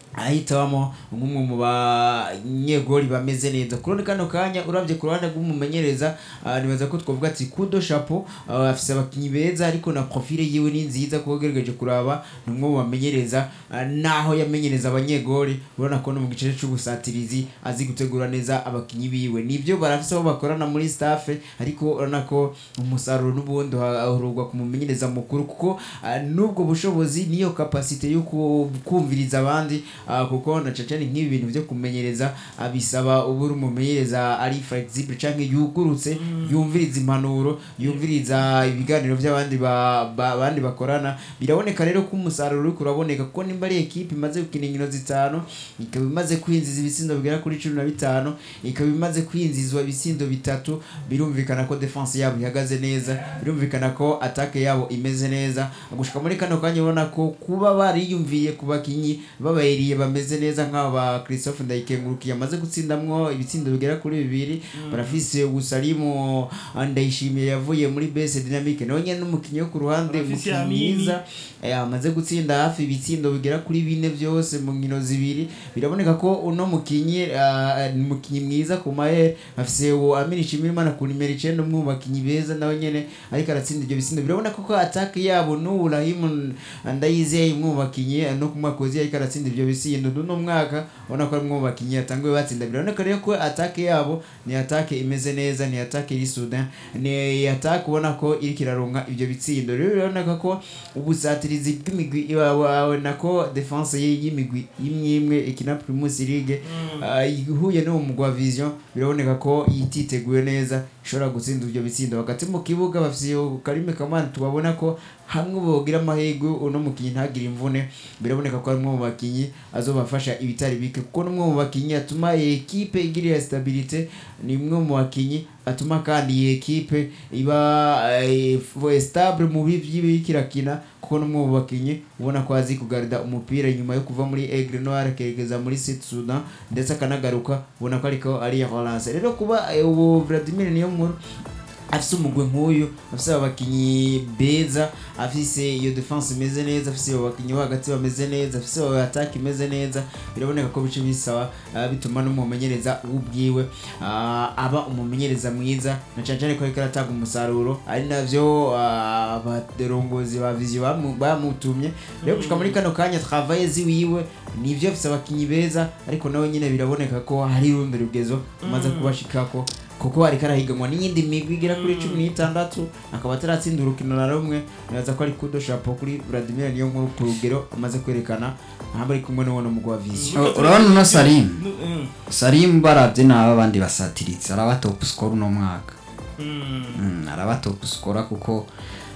C: ahitamo nk'umwe mu banyegori bameze neza kuri kano kanya urabye ku ruhande rw'umumenyereza ah, nibaza ko twavuga ati kudo chapeau ah, afise abakinyi beza ariko na profile yiwe ni nziza kuko ugerageje kuraba ni umwe mu bamenyereza ah, naho yamenyereza abanyegori urabona ko no mu gice c'ubusatirizi azi gutegura neza abakinyi biwe nivyo barafise aho bakorana muri staff ariko urabona ko umusaruro n'ubundi uharurwa ku mumenyereza mukuru kuko ah, n'ubwo bushobozi niyo kapasite yo ku- kumviriza abandi ah, kuko na cacane nk'ibi bintu byo kumenyereza ah, bisaba uba uri umumenyereza ari flexible canke yugurutse yumviriza impanuro yumviriza ibiganiro by'abandi ba- ba- abandi bakorana biraboneka rero ko umusaruro uri kuraboneka kuko nimba ari ekipe imaze gukina inkino zitanu ikaba imaze kwinjiza ibitsindo bigera kuri cumi na bitanu ikaba imaze kwinjizwa ibitsindo bitatu birumvikana ko defense yabo ihagaze neza birumvikana ko atake yabo imeze neza gushika muri kano kanya ubona ko kuba bariyumviye ku bakinyi babayiriye bameze neza nk'aba ba Christophe Ndayikengurukiye amaze gutsindamwo ibitsindo bigera kuri bibiri barafise Usalimu Ndayishimiye yavuye muri base dynamique nawe nyene n'umukinyi wo ku ruhande
A: Barafise
C: umukinyi
A: Amini.
C: mwiza eh, amaze gutsinda hafi ibitsindo bigera kuri bine byose mu nkino zibiri biraboneka ko uno mukinyi ah, ni umukinyi mwiza ku mahere afise uwo Amini Shimirimana ku nimero icenda umwe mu bakinyi beza nawe nyene ariko aratsinda ibyo bitsindo biraboneka ko attaque yabo n'ubu Rahimu Ndayizeye umwe mu bakinyi eh, no ku mwaka uzi ariko aratsinda ibyo bitsindo n'uno mwaka ubona ko ari umwe mu bakinyi yatanguye batsinda biraboneka rero ko attaque yabo ni attaque imeze neza ni attaque iri soudain ni attaque ubona ko iriko iraronka ibyo bitsindo rero biraboneka ko ubusatirizi bw'imigwi iwawe nako defense ye y'imigwi imwe imwe ikina Primus League ah, ihuye n'uwo mugwi wa Vision biraboneka ko yititeguye neza ishobora gutsinda ibyo bitsindo hagati mu kibuga bafise Karime Kamana tubabona ko hamwe bogira amahirwe uno mukinyi ntagire imvune biraboneka ko ari umwe mu bakinyi azobafasha ibitari bike kuko ni umwe mu bakinyi atuma iyi ekipe igira iyo stabilite ni umwe mu bakinyi atuma kandi iyi ekipe iba eh, f- stable mu bibi kirakina kuko ni umwe mu bakinyi ubona ko azi kugarida umupira nyuma yo kuva muri Aigle Noir akerekeza muri Sud Sudan ndetse akanagaruka ubona ko ariko ari ya relance rero kuba eh, ubu Vladimir niyo nkuru afise umugwe nk'uyu afise abakinyi beza afise iyo defense imeze neza afise abo bakinyi bo hagati bameze neza afise abo attack imeze neza biraboneka ko bice bisaba ah, bituma n'umumenyereza ubwiwe ah, aba umumenyereza mwiza na cane cane ko ariko aratanga umusaruro ari navyo ah, abarongozi ba vision bamu- bamutumye rero gushika muri kano kanya travaye ziwiwe nivyo afise abakinyi beza ariko nawe nyine biraboneka ko hari urundi rugezo umaze kubashikako kuko ariko arahiganwa n'iyindi migwi igera kuri cumi n'itandatu akaba ataratsinda urukino na rumwe nibaza ko ari kudo shapo kuri Vladimir niyo nkuru ku rugero amaze kwerekana ntabwo ari kumwe n'uwo mugwi wa vision
B: Oh, urabona uno Salim?
A: Mm.
B: Salim baravye n'aba bandi basatiritse araba top score uno mwaka
A: Mm.
B: Mm, araba top score kuko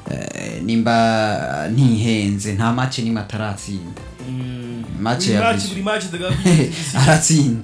B: eh, nimba ntihenze nta match nimwe ataratsinda
A: Mm.
B: Match
A: Buri
B: ya
A: match,
B: Vision.
A: buri match ndaga-
B: aratsinda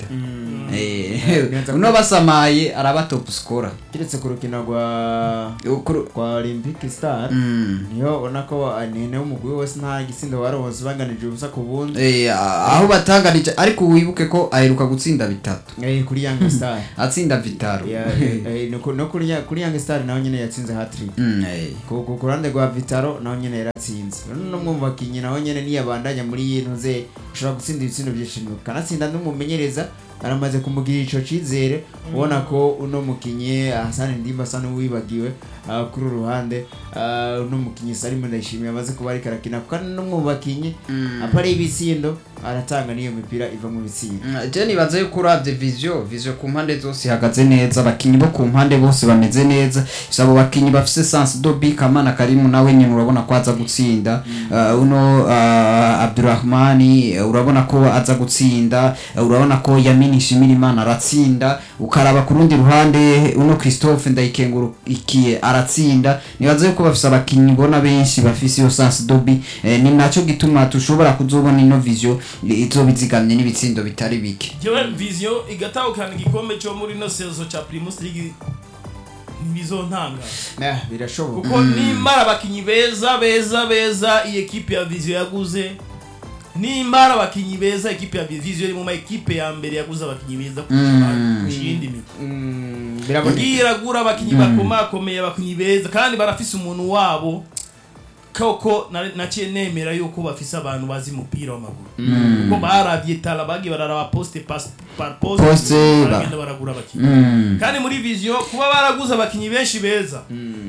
B: Eh, uno basamaye araba top score
C: keretse ku rukino rwa
B: Ukuru-
C: rwa Olympic Star
B: Mm.
C: niyo ubona ko nene w'umugwi wose nta gitsindo baronse banganije ubusa ku bundi
B: Eh, aho batanganije ariko wibuke ko aheruka gutsinda bitatu
C: Eh, kuri Young Star
B: atsinda vitaro
C: Ya, eh, eh, no ku- no kuri Ya- kuri Young Star naho nyene yatsinze hat-trick
B: Mm, eh.
C: ku ku- ku ruhande rwa Vitaro naho nyene yaratsinze no mu bakinyi naho nyene niyabandanya muri yino ze ushobora gutsinda ibitsindo byinshi kanatsinda n'umumenyereza aramaze kumugirira ico cizere ubona ko uno mukinyi Hassan Ndimba asa n'uwibagiwe ah, kuri uru ruhande ah, uno mukinyi Salim Ndayishimiye amaze kuba ariko arakina kuko no mu bakinyi apari ibitsindo aratanga n'iyo mipira iva mu bitsindo
B: Mm, je nibaza yuko uravye visio visio ku mpande zose ihagaze neza abakinyi bo ku mpande bose bameze neza gusa abo bakinyi bafise sense dobi kamana karimu nawe nyine urabona ko aza gutsinda uh, uno uh, abdurahmani uh, urabona ko aza gutsinda uh, urabona ko yamini shimira imana aratsinda ukaraba ku rundi ruhande uno christophe ndayikengurukiye aratsinda nibaza yuko bafise abakinyi bona benshi bafise iyo sense dobi eh, ni naco gituma tushobora kuzobona ino visio izoba izigamye n'ibitsindo bitari bike
A: jewe vision igatahukana igikombe cyo muri no sezo ca primus league ntibizontanga
C: Eh, birashoboka
A: kuko nimara abakinyi beza beza beza iyi ekipe ya vision yaguze nimara abakinyi beza ekipe ya vision iri mu ma ekipe ya mbere yaguze abakinyi beza kurusha iyindi migwi
C: Mm, biraboneka
A: igiye iragura abakinyi bakomakomeye abakinyi beza kandi barafise umuntu wabo koko na- naciye nemera yuko bafise abantu bazi umupira w'amaguru kuko baravye tala bagiye bararaba poste pas- par poste
B: Poste, ba-
A: baragenda baragura abakinyi
B: Mm.
A: kandi muri vision kuba baraguze abakinyi benshi beza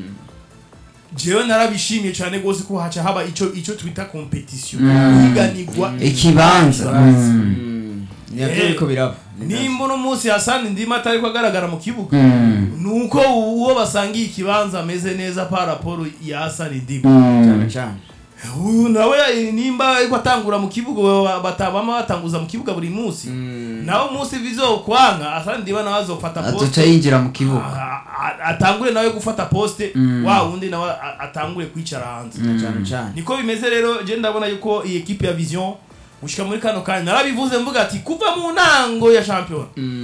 A: jewe narabishimiye cyane rwose ko haca haba ico ico twita competition higanirwa
B: ikibanza Mm.
C: nabyo
A: Eh,
C: biriko biraba Ni navyo.
A: nimba uno munsi hasani ndima atariko agaragara mu kibuga
B: Mm.
A: nuko uwo basangiye ikibanza ameze neza pa raporo ya hasani ndima
B: Mm.
C: cyane cyane
A: uyu nawe nimba ariko atangura mu kibuga ba- bata- bama batanguza mu kibuga buri munsi nawe umunsi bizokwanga hasani ndima nawe azofata
B: azoca
A: poste
B: yinjira mu kibuga
A: a- a- atangure nawe gufata poste wa wundi nawe a- atangure kwicara hanze
C: cyane cyane
A: niko bimeze rero je ndabona yuko iyi ekipe ya vision gushika muri kano kanya narabivuze mvuga ati kuva mu ntango ya champion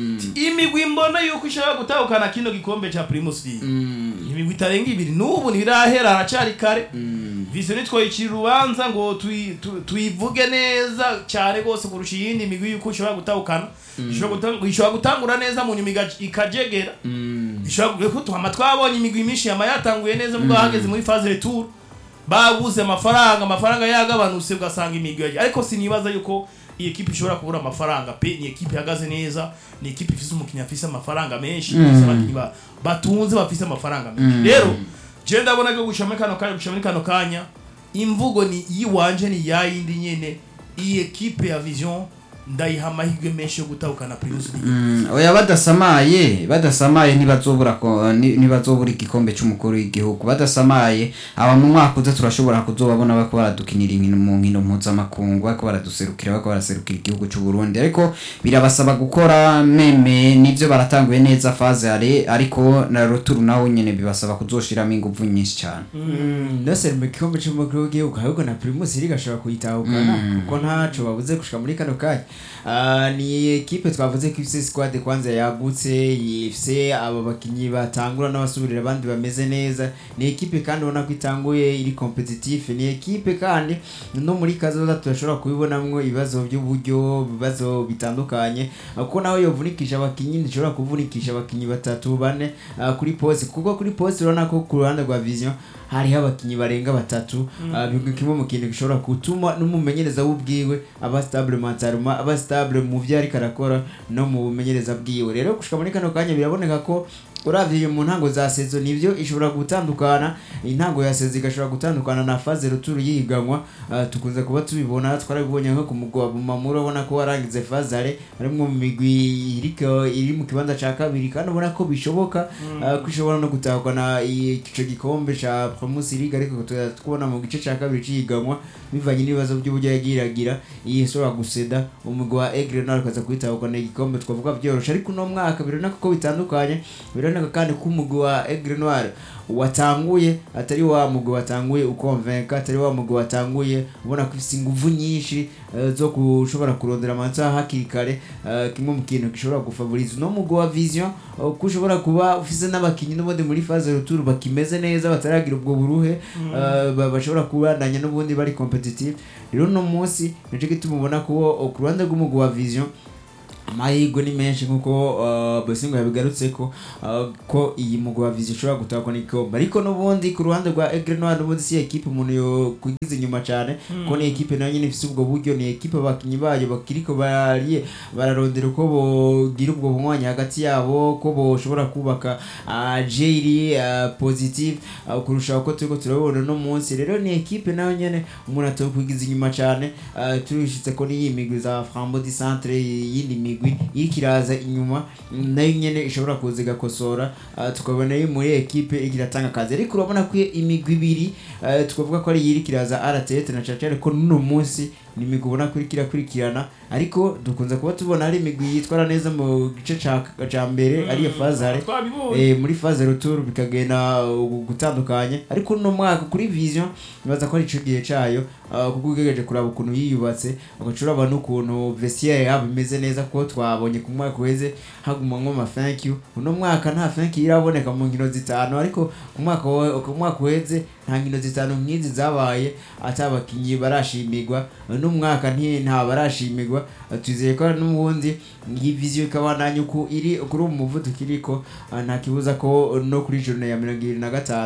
A: imigwi mbona yuko ishaka gutahukana kino gikombe ca primus league imigwi itarenga ibiri n'ubu ntibirahera haracari kare vision nitwoyicira urubanza ngo tuyi- tu- tuyivuge neza cyane rwose kurusha iyindi migwi yuko ishobora gutahukana ishobora guta- ishobora gutangura neza mu nyuma iga- ikajegera ishobora kuko tuhama twabonye imigwi myinshi yama yatanguye neza mubwo hageze muri phase retour babuze amafaranga amafaranga yagabanutse ugasanga imigwi yagiye ariko sinibaza yuko iyi ekipe ishobora kubura amafaranga pe ni ekipe ihagaze neza ni ekipe ifise umukinnyi afise amafaranga menshi ifise abakinnyi ba- batunze bafise amafaranga menshi rero je ndabona ko gushira muri kano kanya gushira muri kano kanya imvugo ni yiwanje ni yayindi nyene iyi ekipe ya vision ndayiha amahirwe menshi yo gutahukana primus league
B: Mm, oya badasamaye badasamaye ntibazobura ko- ni- ntibazobura igikombe cy'umukuru w'igihugu badasamaye aba mu mwaka uza turashobora kuzobabona bariko baradukinira inkino mu nkino mpuzamakungu bariko baraduserukira bariko baraserukira igihugu cy'u Burundi ariko birabasaba gukora meme nivyo baratanguye neza faze are ariko na roturu nawo nyene bibasaba kuzoshiramo inguvu nyinshi cyane
C: nose mu gikombe cy'umukuru w'igihugu ahubwo na primus league ashobora kuyitahukana kuko ntaco babuze gushika muri kano kanya Ah, ni ekipe twavuze ko ifise squad kwanza yagutse ifise aba bakinyi batangura n'abasubirira abandi bameze neza ni ekipe kandi ubona ko itanguye iri competitive ni ekipe kandi no muri kazoza turashobora kubibonamwo ibibazo by'uburyo ibibazo bitandukanye Ah, kuko nawe yovunikisha abakinyi ntishobora kuvunikisha abakinyi batatu bane ah, kuri poste kuko kuri poste urabona ko ku ruhande rwa vision hariho abakinyi barenga batatu ah, bimwe kimwe mu kintu gishobora gutuma n'umumenyereza w'ubwiwe aba stable mentalement aba stable mu vyo ariko arakora no mu bumenyereza bwiwe rero gushika muri kano kanya biraboneka ko uravye mu ntango za sezo nivyo ishobora gutandukana intango ya sezo igashobora gutandukana na faze ruturu yihiganwa Ah, tukunze kuba tubibona twarabibonye nko ku mugwa mamuro ubona ko warangize fazare harimwo mu migwi iriko iri mu kibanza ca kabiri kandi ubona ko bishoboka ah, ko ishobora no gutahukana ico gikombe ca Primus League ariko tuza kubona mu gice ca kabiri cihiganwa bivanye n'ibibazo by'uburyo yagiragira iyi ishobora guseda umugwi wa Aigle nawe ukaza kwitahukana igikombe twavuga byoroshe ariko uno mwaka biraboneka ko bitandukanye biraboneka kandi ko umugwi wa Aigle Noir watanguye atari wa mugwi watanguye ukonvenka atari wa mugwi watanguye ubona ko ufite inguvu nyinshi eh, zo gushobora kurondera amanota hakiri kare eh, kimwe mu kintu gishobora gufavoriza uno mugwi wa vision eh, ko ushobora kuba ufise n'abakinyi n'ubundi muri phase retour bakimeze neza bataragira ubwo buruhe eh, ba- bashobora kubandanya n'ubundi bari competitive rero uno munsi nico gituma ubona ko eh, ku ruhande rw'umugwi wa vision amahirwe ni menshi nkuko uh, Bosingo yabigarutse ko uh, ko iyi mugwa vision ishobora gutahwa n'igikombe ariko n'ubundi ku ruhande rwa Aigle Noir n'ubundi si ekipe umuntu yo kugiza inyuma cyane ko ni ekipe nayo nyine ifite ubwo buryo ni ekipe abakinyi bayo bakiriko bariye bararondera uko bogira ubwo mwanya hagati yabo ko boshobora kubaka uh, jeri uh, positive uh, kurusha uko turiko turabona no munsi rero ni ekipe nayo nyene umuntu atokwigiza inyuma cyane uh, turishitse ko n'iyi migwi za Frambo di Centre yindi migwi iriko iraza inyuma mm, nayo nyene ishobora kuza igakosora uh, tukabona yo muri ekipe iriko iratanga akazi ariko urabona ko imigwi ibiri uh, tukavuga ko ari iyi iriko iraza RTT na Chachare ko n'uno munsi ni imigwi ubona ko iriko irakurikirana ariko dukunze kuba tubona ari imigwi yitwara neza mu gice ca ca mbere ariyo fazare
A: twabibonye
C: eh, muri phase retour bikagenda uh, gutandukanye ariko no mwaka kuri vision nibaza ko ari ico gihe cayo uh, kuko ugegeje kuraba ukuntu yiyubatse ugacura abantu ukuntu vestiaire yabo imeze neza kuko twabonye ku mwaka uheze hagumamwo ama thank you uno mwaka nta thank you iraboneka mu nkino zitanu ariko ku mwaka wa- ku mwaka uheze nta nkino zitanu nk'izi zabaye ata abakinyi barashimirwa uno mwaka nti nta barashimirwa Uh, twizeye ko n'ubundi iyi vision ikabandanya uku iri kuri uwo muvuduko iriko uh, nta kibuza ko no kuri journée ya mirongo ibiri na gatanu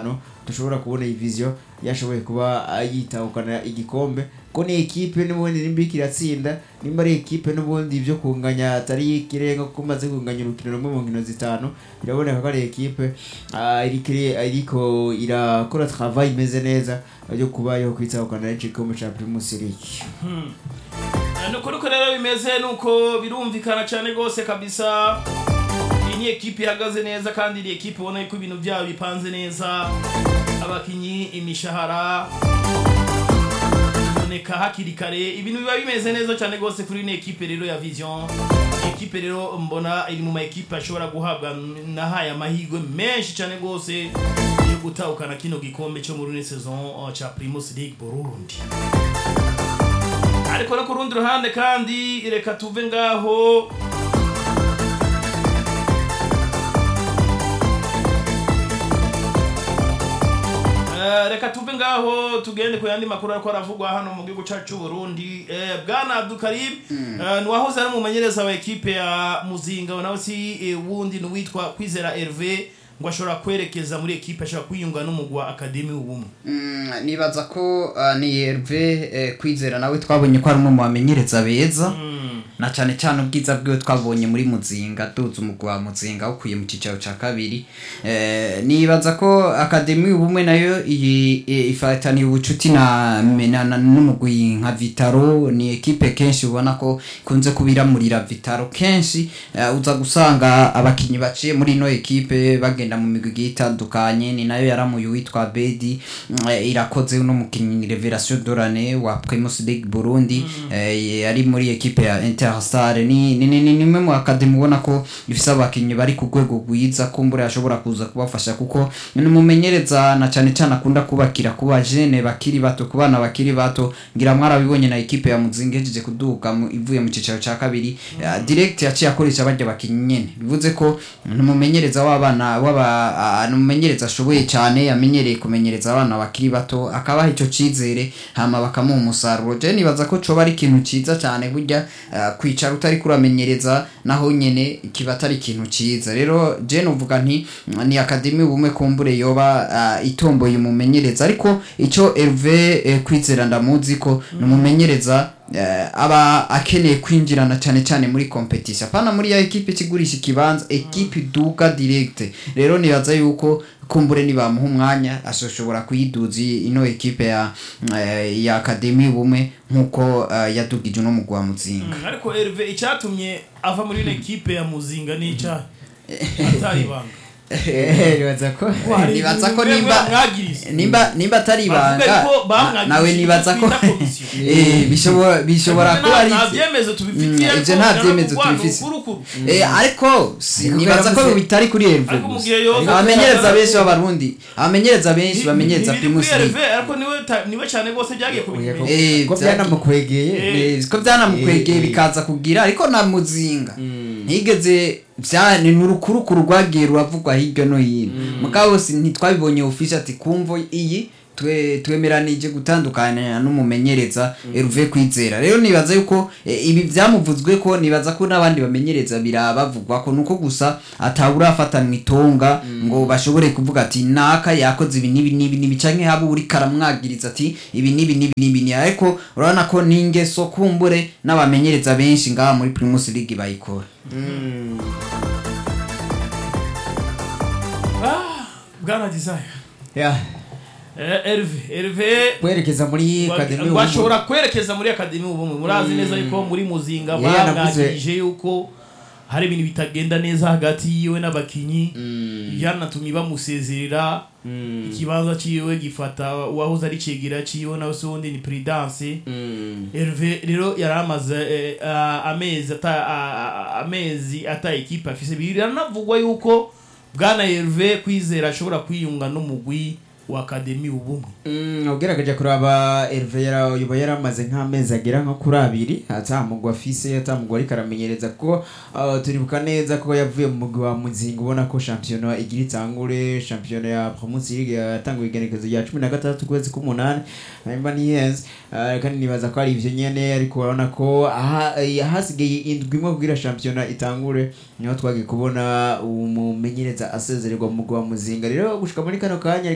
C: dushobora kubona iyi vision yashoboye kuba ah, yitahukana igikombe ko ni ekipe n'ubundi nimba iriko iratsinda nimba ari ekipe n'ubundi ibyo kunganya atari ikirenga kuko umaze kunganya urukino rumwe mu nkino zitanu biraboneka ko ari ekipe ah, iriko iri- iriko irakora travail imeze neza yo kuba yo kwitahukana igikombe ca Primus League
A: Eh, nuko nuko rero bimeze nuko birumvikana cyane rwose kabisa iyi ni ekipe ihagaze neza kandi iri ekipe ubona ko ibintu byabo bipanze neza abakinyi imishahara iboneka hakiri kare ibintu biba bimeze neza cyane rwose kuri ino ekipe rero ya vision Iyi ekipe rero mbona iri mu ma ekipe ashobora guhabwa nahaye amahirwe menshi cyane rwose yo gutahukana kino gikombe cyo muri ino saison uh, ca Primus League Burundi ariko no ku rundi ruhande kandi reka tuve ngaho Eh, reka tuve ngaho tugende ku yandi makuru ariko aravugwa hano mu gihugu cyacu cy'u Burundi Eh, bwana Abdukarim eh, ni wahoze ari umumenyereza wa ekipe ya Muzinga nawe si eh, wundi ni uwitwa Kwizera Hervé ngo ashobora kwerekeza muri ekipe ashobora kwiyunga n'umugwa Academy ubumwe
B: Mm, nibaza ko uh, ni Herve eh, kwizera nawe twabonye ko ari umwe mu bamenyereza beza na cyane cyane ubwiza bwiwe twabonye muri muzinga duza umugwa wa muzinga ukuye mu cyicaro cya kabiri eh, nibaza ko akademi ubumwe nayo iyi eh, ifataniye ubucuti na, na, na n'umugwi nka vitaro ni ekipe kenshi ubona ko ikunze kubiramurira vitaro kenshi eh, uza gusanga abakinyi baciye muri ino ekipe bagenda mu migwi igiye itandukanye ni nayo yaramuye uwitwa bedi mm, eh, irakoze uno mukinyi revelation dorane wa primus league burundi eh, ari muri ekipe ya interstar ni ni ni ni nimwe mu akademi ubona ko ifise abakinyi bari ku rwego rwiza kumbura yashobora kuza kubafasha kuko ni umumenyereza na cyane cyane akunda kubakira kuba jene bakiri bato ku bana bakiri bato ngira mwarabibonye na ekipe ya muzinga ihejeje kuduga mu- ivuye mu cicaro ca kabiri eh, direct yaciye akoresha barya bakinyi nyene bivuze ko ni umumenyereza w'abana w'aba ah, ni umumenyereza ashoboye cyane yamenyereye kumenyereza abana bakiri bato akabaha ico cizere hama bakamuha umusaruro je nibaza ko coba ari ikintu ciza cyane burya ah, kwicara utari kuramenyereza naho nyene kiba atari ikintu ciza rero je novuga nti mm, ni akademi ubumwe kumbure yoba ah, itomboye umumenyereza ariko ico Hervé eh, kwizera ndamuzi ko ni umumenyereza eh, aba akeneye kwinjirana cyane cyane muri competition apana muri ya ekipe ikigurisha ikibanza ekipe iduka direct rero nibaza yuko kumbure nibamuha umwanya ashobora kuyiduza ino ekipe ya eh, ya akademi ubumwe nkuko eh, yadugije uno mugwa muzinga
A: Mm, ariko Hervé icyatumye ava muri ino ekipe ya Muzinga ni icyaha atari ibanga
C: nibaza ko
B: nibaza ko
A: Mwebwe
B: nimba
A: mwagiriza.
B: nimba nimba atari
A: Bavuga
B: ibanga
A: yuko bamwagirije
B: na- nawe nibaza ko
A: twita komisiyo.
B: eh, bishobora bishobora
A: Nta-
B: kuba ari
A: nta
B: ivyo.
A: byemezo tubifitiye
B: Mm,
A: ariko
B: ivyo nta
A: bigaragara
B: byemezo
A: ko urwano
B: tubifise.
A: urukuru.
B: Eh, ariko si-
C: Ariko
B: nibaza ko
C: yaravuze-
B: bitari kuri Hervé
A: ariko
B: gusa.
A: mugihe yoza
B: abamenyereza benshi b'abarundi abamenyereza benshi
A: Ni-
B: bamenyereza
A: ni- ni- ni
B: primus
A: kuri
B: league
A: Hervé, ariko niwe ta- niwe cyane rwose byagiye kubimenya
B: Eh,
C: ko
B: byagiye-
C: byanamukwegeye
A: Eh.
B: Eh, ko byanamukwegeye
C: Eh.
B: bikaza kugira ariko na muzinga ntigeze bya ni urukurukuru rwagiye ruravugwa hirya no hino mugabo si ntitwabibonye ofisi ati kumvo iyi twe twemeranije gutandukana n'umumenyereza Hervé kwizera rero nibaza yuko eh, ibi byamuvuzwe ko nibaza ko n'abandi bamenyereza birabavugwa ko nuko gusa atawurafatanwa itonga ngo bashobore kuvuga ati naka yakoze ibi n'ibi n'ibi n'ibi canke haba uri karamwagiriza ati ibi n'ibi n'ibi n'ibi ni ariko urabona ko n'ingeso kumbure n'abamenyereza benshi ngaha muri Primus League bayikora
A: Ah, bwana desire
C: Yeah.
A: Eh, Hervé Hervé
C: kwerekeza muri akademi
A: bashobora kwerekeza muri akademi ubumwe murazi neza yuko muri muzinga
C: Yeah, navuze-
A: bamwagirije yuko hari ibintu bitagenda neza hagati yiwe n'abakinyi yanatumye bamusezerera ikibanza ciwe gifata uwahoze ari cegera ciwe nawe se wundi ni prudence Hervé rero yari amaze eh, ah, amezi ata ah, ah, amezi ata ekipe afise biranavugwa yuko bwana Hervé kwizera ashobora kwiyunga n'umugwi wa akademi ubumwe
C: Mm, ugerageje kuraba Hervé yara yuba yaramaze nk'amezi agera nko kuri abiri atamugwa afise atamugwa ariko aramenyereza ko uh, turibuka neza ko yavuye mu mugwi wa muzinga ubona ko shampiyona igira itangure shampiyona ya Primus League yatanguye igenekezo rya cumi na gatandatu ukwezi k'umunani nimba nihenze uh, kandi nibaza ko ari ivyo nyene ariko urabona ko aha- eh, hasigaye indwi imwe kugira shampiyona itangure niho twagiye kubona umumenyereza asezererwa mu mugwi wa muzinga rero gushika muri kano kanya ariko aravuga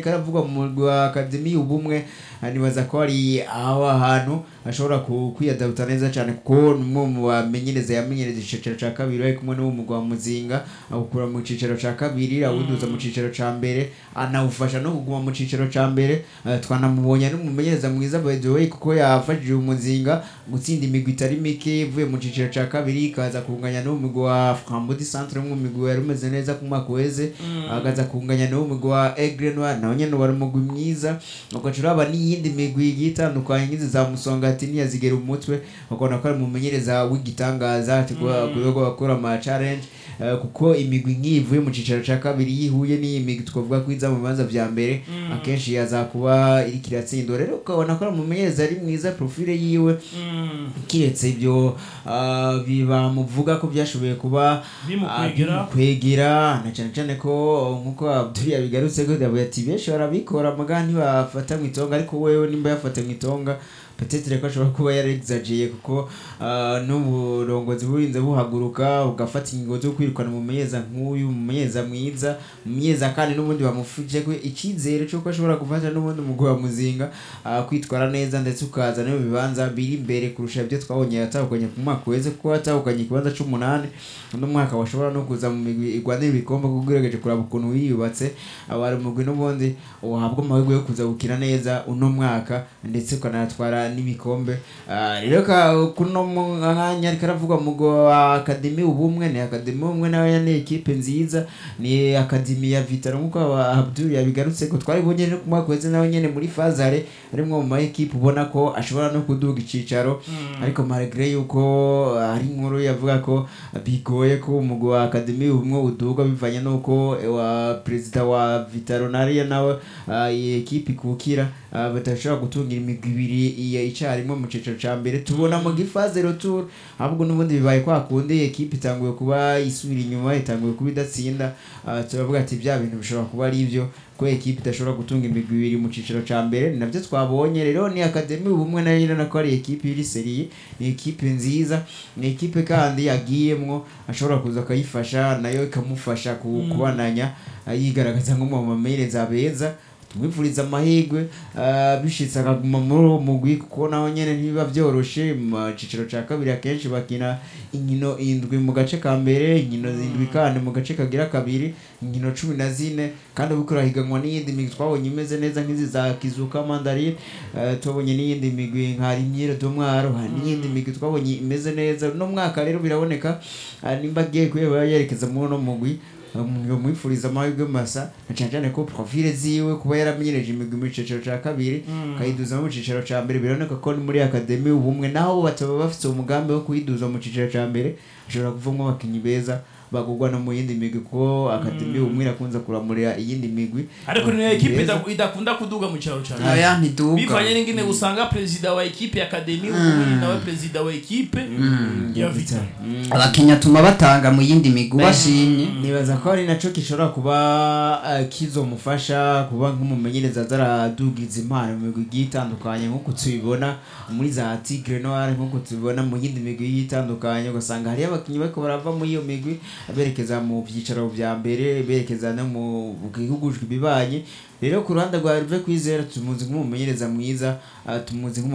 C: kuvuga mu mugwi wa akademi ubumwe ah, nibaza ko ari aho ahantu ashobora ku- kwiyadabuta neza cyane kuko ni umwe mu bamenyereza yamenyereza icicaro cya kabiri ari kumwe n'uwo mugwi wa muzinga awukura mu cicaro cya kabiri awuduza mu cicaro cya mbere anawufasha no kuguma mu cicaro cya mbere Ah, twanamubonye n'umumenyereza mwiza by the way kuko yafashije umuzinga gutsinda imigwi itari mike ivuye mu cicaro cya kabiri ikaza kunganya n'uwo mugwi wa Frambodi Centre umwe mu migwi yari umeze neza ku mwaka uheze agaza kunganya n'uwo mugwi wa Aigle Noir nawe nyene wari umugwi mwiza ugaca uraba n'iyindi migwi igiye itandukanye nk'izi za Musongati ntiyazigera umutwe ukabona ko ari umumenyereza w'igitangaza kuyogo bakora ama challenge eh, kuko imigwi nk'iyi ivuye mu cicaro cya kabiri yihuye n'iyi migwi twavuga ko iza mu bibanza vya mbere akenshi yaza kuba iriko iratsindwa rero ukabona ko ari umumenyereza ari mwiza profile yiwe kiretse ibyo ah, bibamuvuga ko byashoboye kuba
A: Bimukwegera.
C: ah, bimukwegera na cyane cyane ko nkuko Abdul yabigarutse ko yavuye ati benshi barabikora muga ntibafata mu itonga ariko wewe nimba yafata mu itonga petetre ko ashobora kuba yarexagiye kuko ah, n'uburongozi burinze buhaguruka ugafata ingingo zo kwirukana umumenyeza nk'uyu umumenyeza mwiza umumenyeza kandi n'ubundi bamufuje ko icyizere cy'uko ashobora gufasha n'ubundi umugwi wa muzinga ah, kwitwara neza ndetse ukaza no mu bibanza biri imbere kurusha ibyo twabonye yatahukanye ku mwaka uheze kuko yatahukanye ikibanza c'umunani uno mwaka washobora no kuza mu migwi igwanira ibikombe kuko ugerageje kuraba ukuntu wiyubatse abari umugwi n'ubundi uhabwa amahirwe yo kuza gukina neza uno mwaka ndetse ukanatwara n'ibikombe Ah, rero ka- kuno mwanya ariko aravugwa mu mugwi wa akademi ubumwe ni akademi ubumwe nawe ni ekipe nziza ni akademi ya vitaro nk'uko aba- Abdul yabigarutse ko twaribonye no ku mwaka uheze nawe nyene muri fazare arimwo mu ma ekipe ubona ko ashobora no kuduga icicaro ariko malgré yuko ari inkuru yavuga ko bigoye ko umugwi wa akademi ubumwe uduga bivanye n'uko eh, wa perezida wa vitaro nariya nawe ah, iyi ekipe ikukira ah, badashobora gutungira imigwi ibiri iya icarimwe mu cicaro ca mbere tubona mu gifaze retour ahubwo n'ubundi bibaye kwa kundi ekipe itanguye kuba isubira inyuma itanguye kuba idatsinda ah, turavuga ati bya bintu bishobora kuba ari ibyo ko ekipe idashobora gutunga imigwi ibiri mu cicaro ca mbere ni navyo twabonye rero ni akademi ubumwe nayo nyene nako ari ekipe iri seriye ni ekipe nziza ni ekipe kandi yagiyemwo ashobora kuza akayifasha nayo ikamufasha ku- kubandanya ah, yigaragaza nko mu bamenyereza beza tumwifuriza amahirwe ah, bishitse akaguma muri uwo mugwi kuko naho nyene ntibiba vyoroshe mu cicaro ca kabiri akenshi bakina inkino indwi mu gace ka mbere inkino zindwi kandi mu gace kagira kabiri inkino cumi na zine kandi ubu kurahiganwa n'iyindi migwi twabonye imeze neza nk'izi za kizuka mandarine eh, twabonye n'iyindi migwi nka rimyere domwaro hari n'iyindi migwi twabonye imeze neza uno mwaka rero biraboneka ah, nimba agiye kuyeba yerekeza muri uno mugwi umuntu mwifuriza amahirwe masa na cyane cyane ko profile ziwe kuba yaramenyereje imigwi mu cicaro ca kabiri akayiduza mu cicaro ca mbere biraboneka ko ni muri akademi ubumwe naho bataba bafite umugambi wo kuyiduza mu cicaro ca mbere ashobora kuvamo abakinnyi beza bagurwa no mu yindi migwi kuko akademi ubumwe irakunze kuramurira iyindi migwi
A: ariko ni ekipe
C: Beza.
A: ida- idakunda kuduga mu cyaro cyane
B: aya ntiduka
A: bivanye n'ingene usanga perezida wa ekipe ya akademi ubundi nawe perezida wa ekipe ya vitaro
B: abakinnyi atuma batanga mu yindi migwi bashimye
C: nibaza ko ari naco gishobora kuba eh, kizomufasha kuba nk'umumenyereza azaradugiza impano mu migwi igiye itandukanye nk'uko tubibona muri za tigre noir nk'uko tubibona mu yindi migwi igiye itandukanye ugasanga hariyo abakinnyi bariko barava muri iyo migwi berekeza mu byicaro vya mbere berekeza no mu gihugu bibanye rero ku ruhande rwa Hervé Kwizera tumuzi nk'umumenyereza mwiza ah, tumuzi nk'umu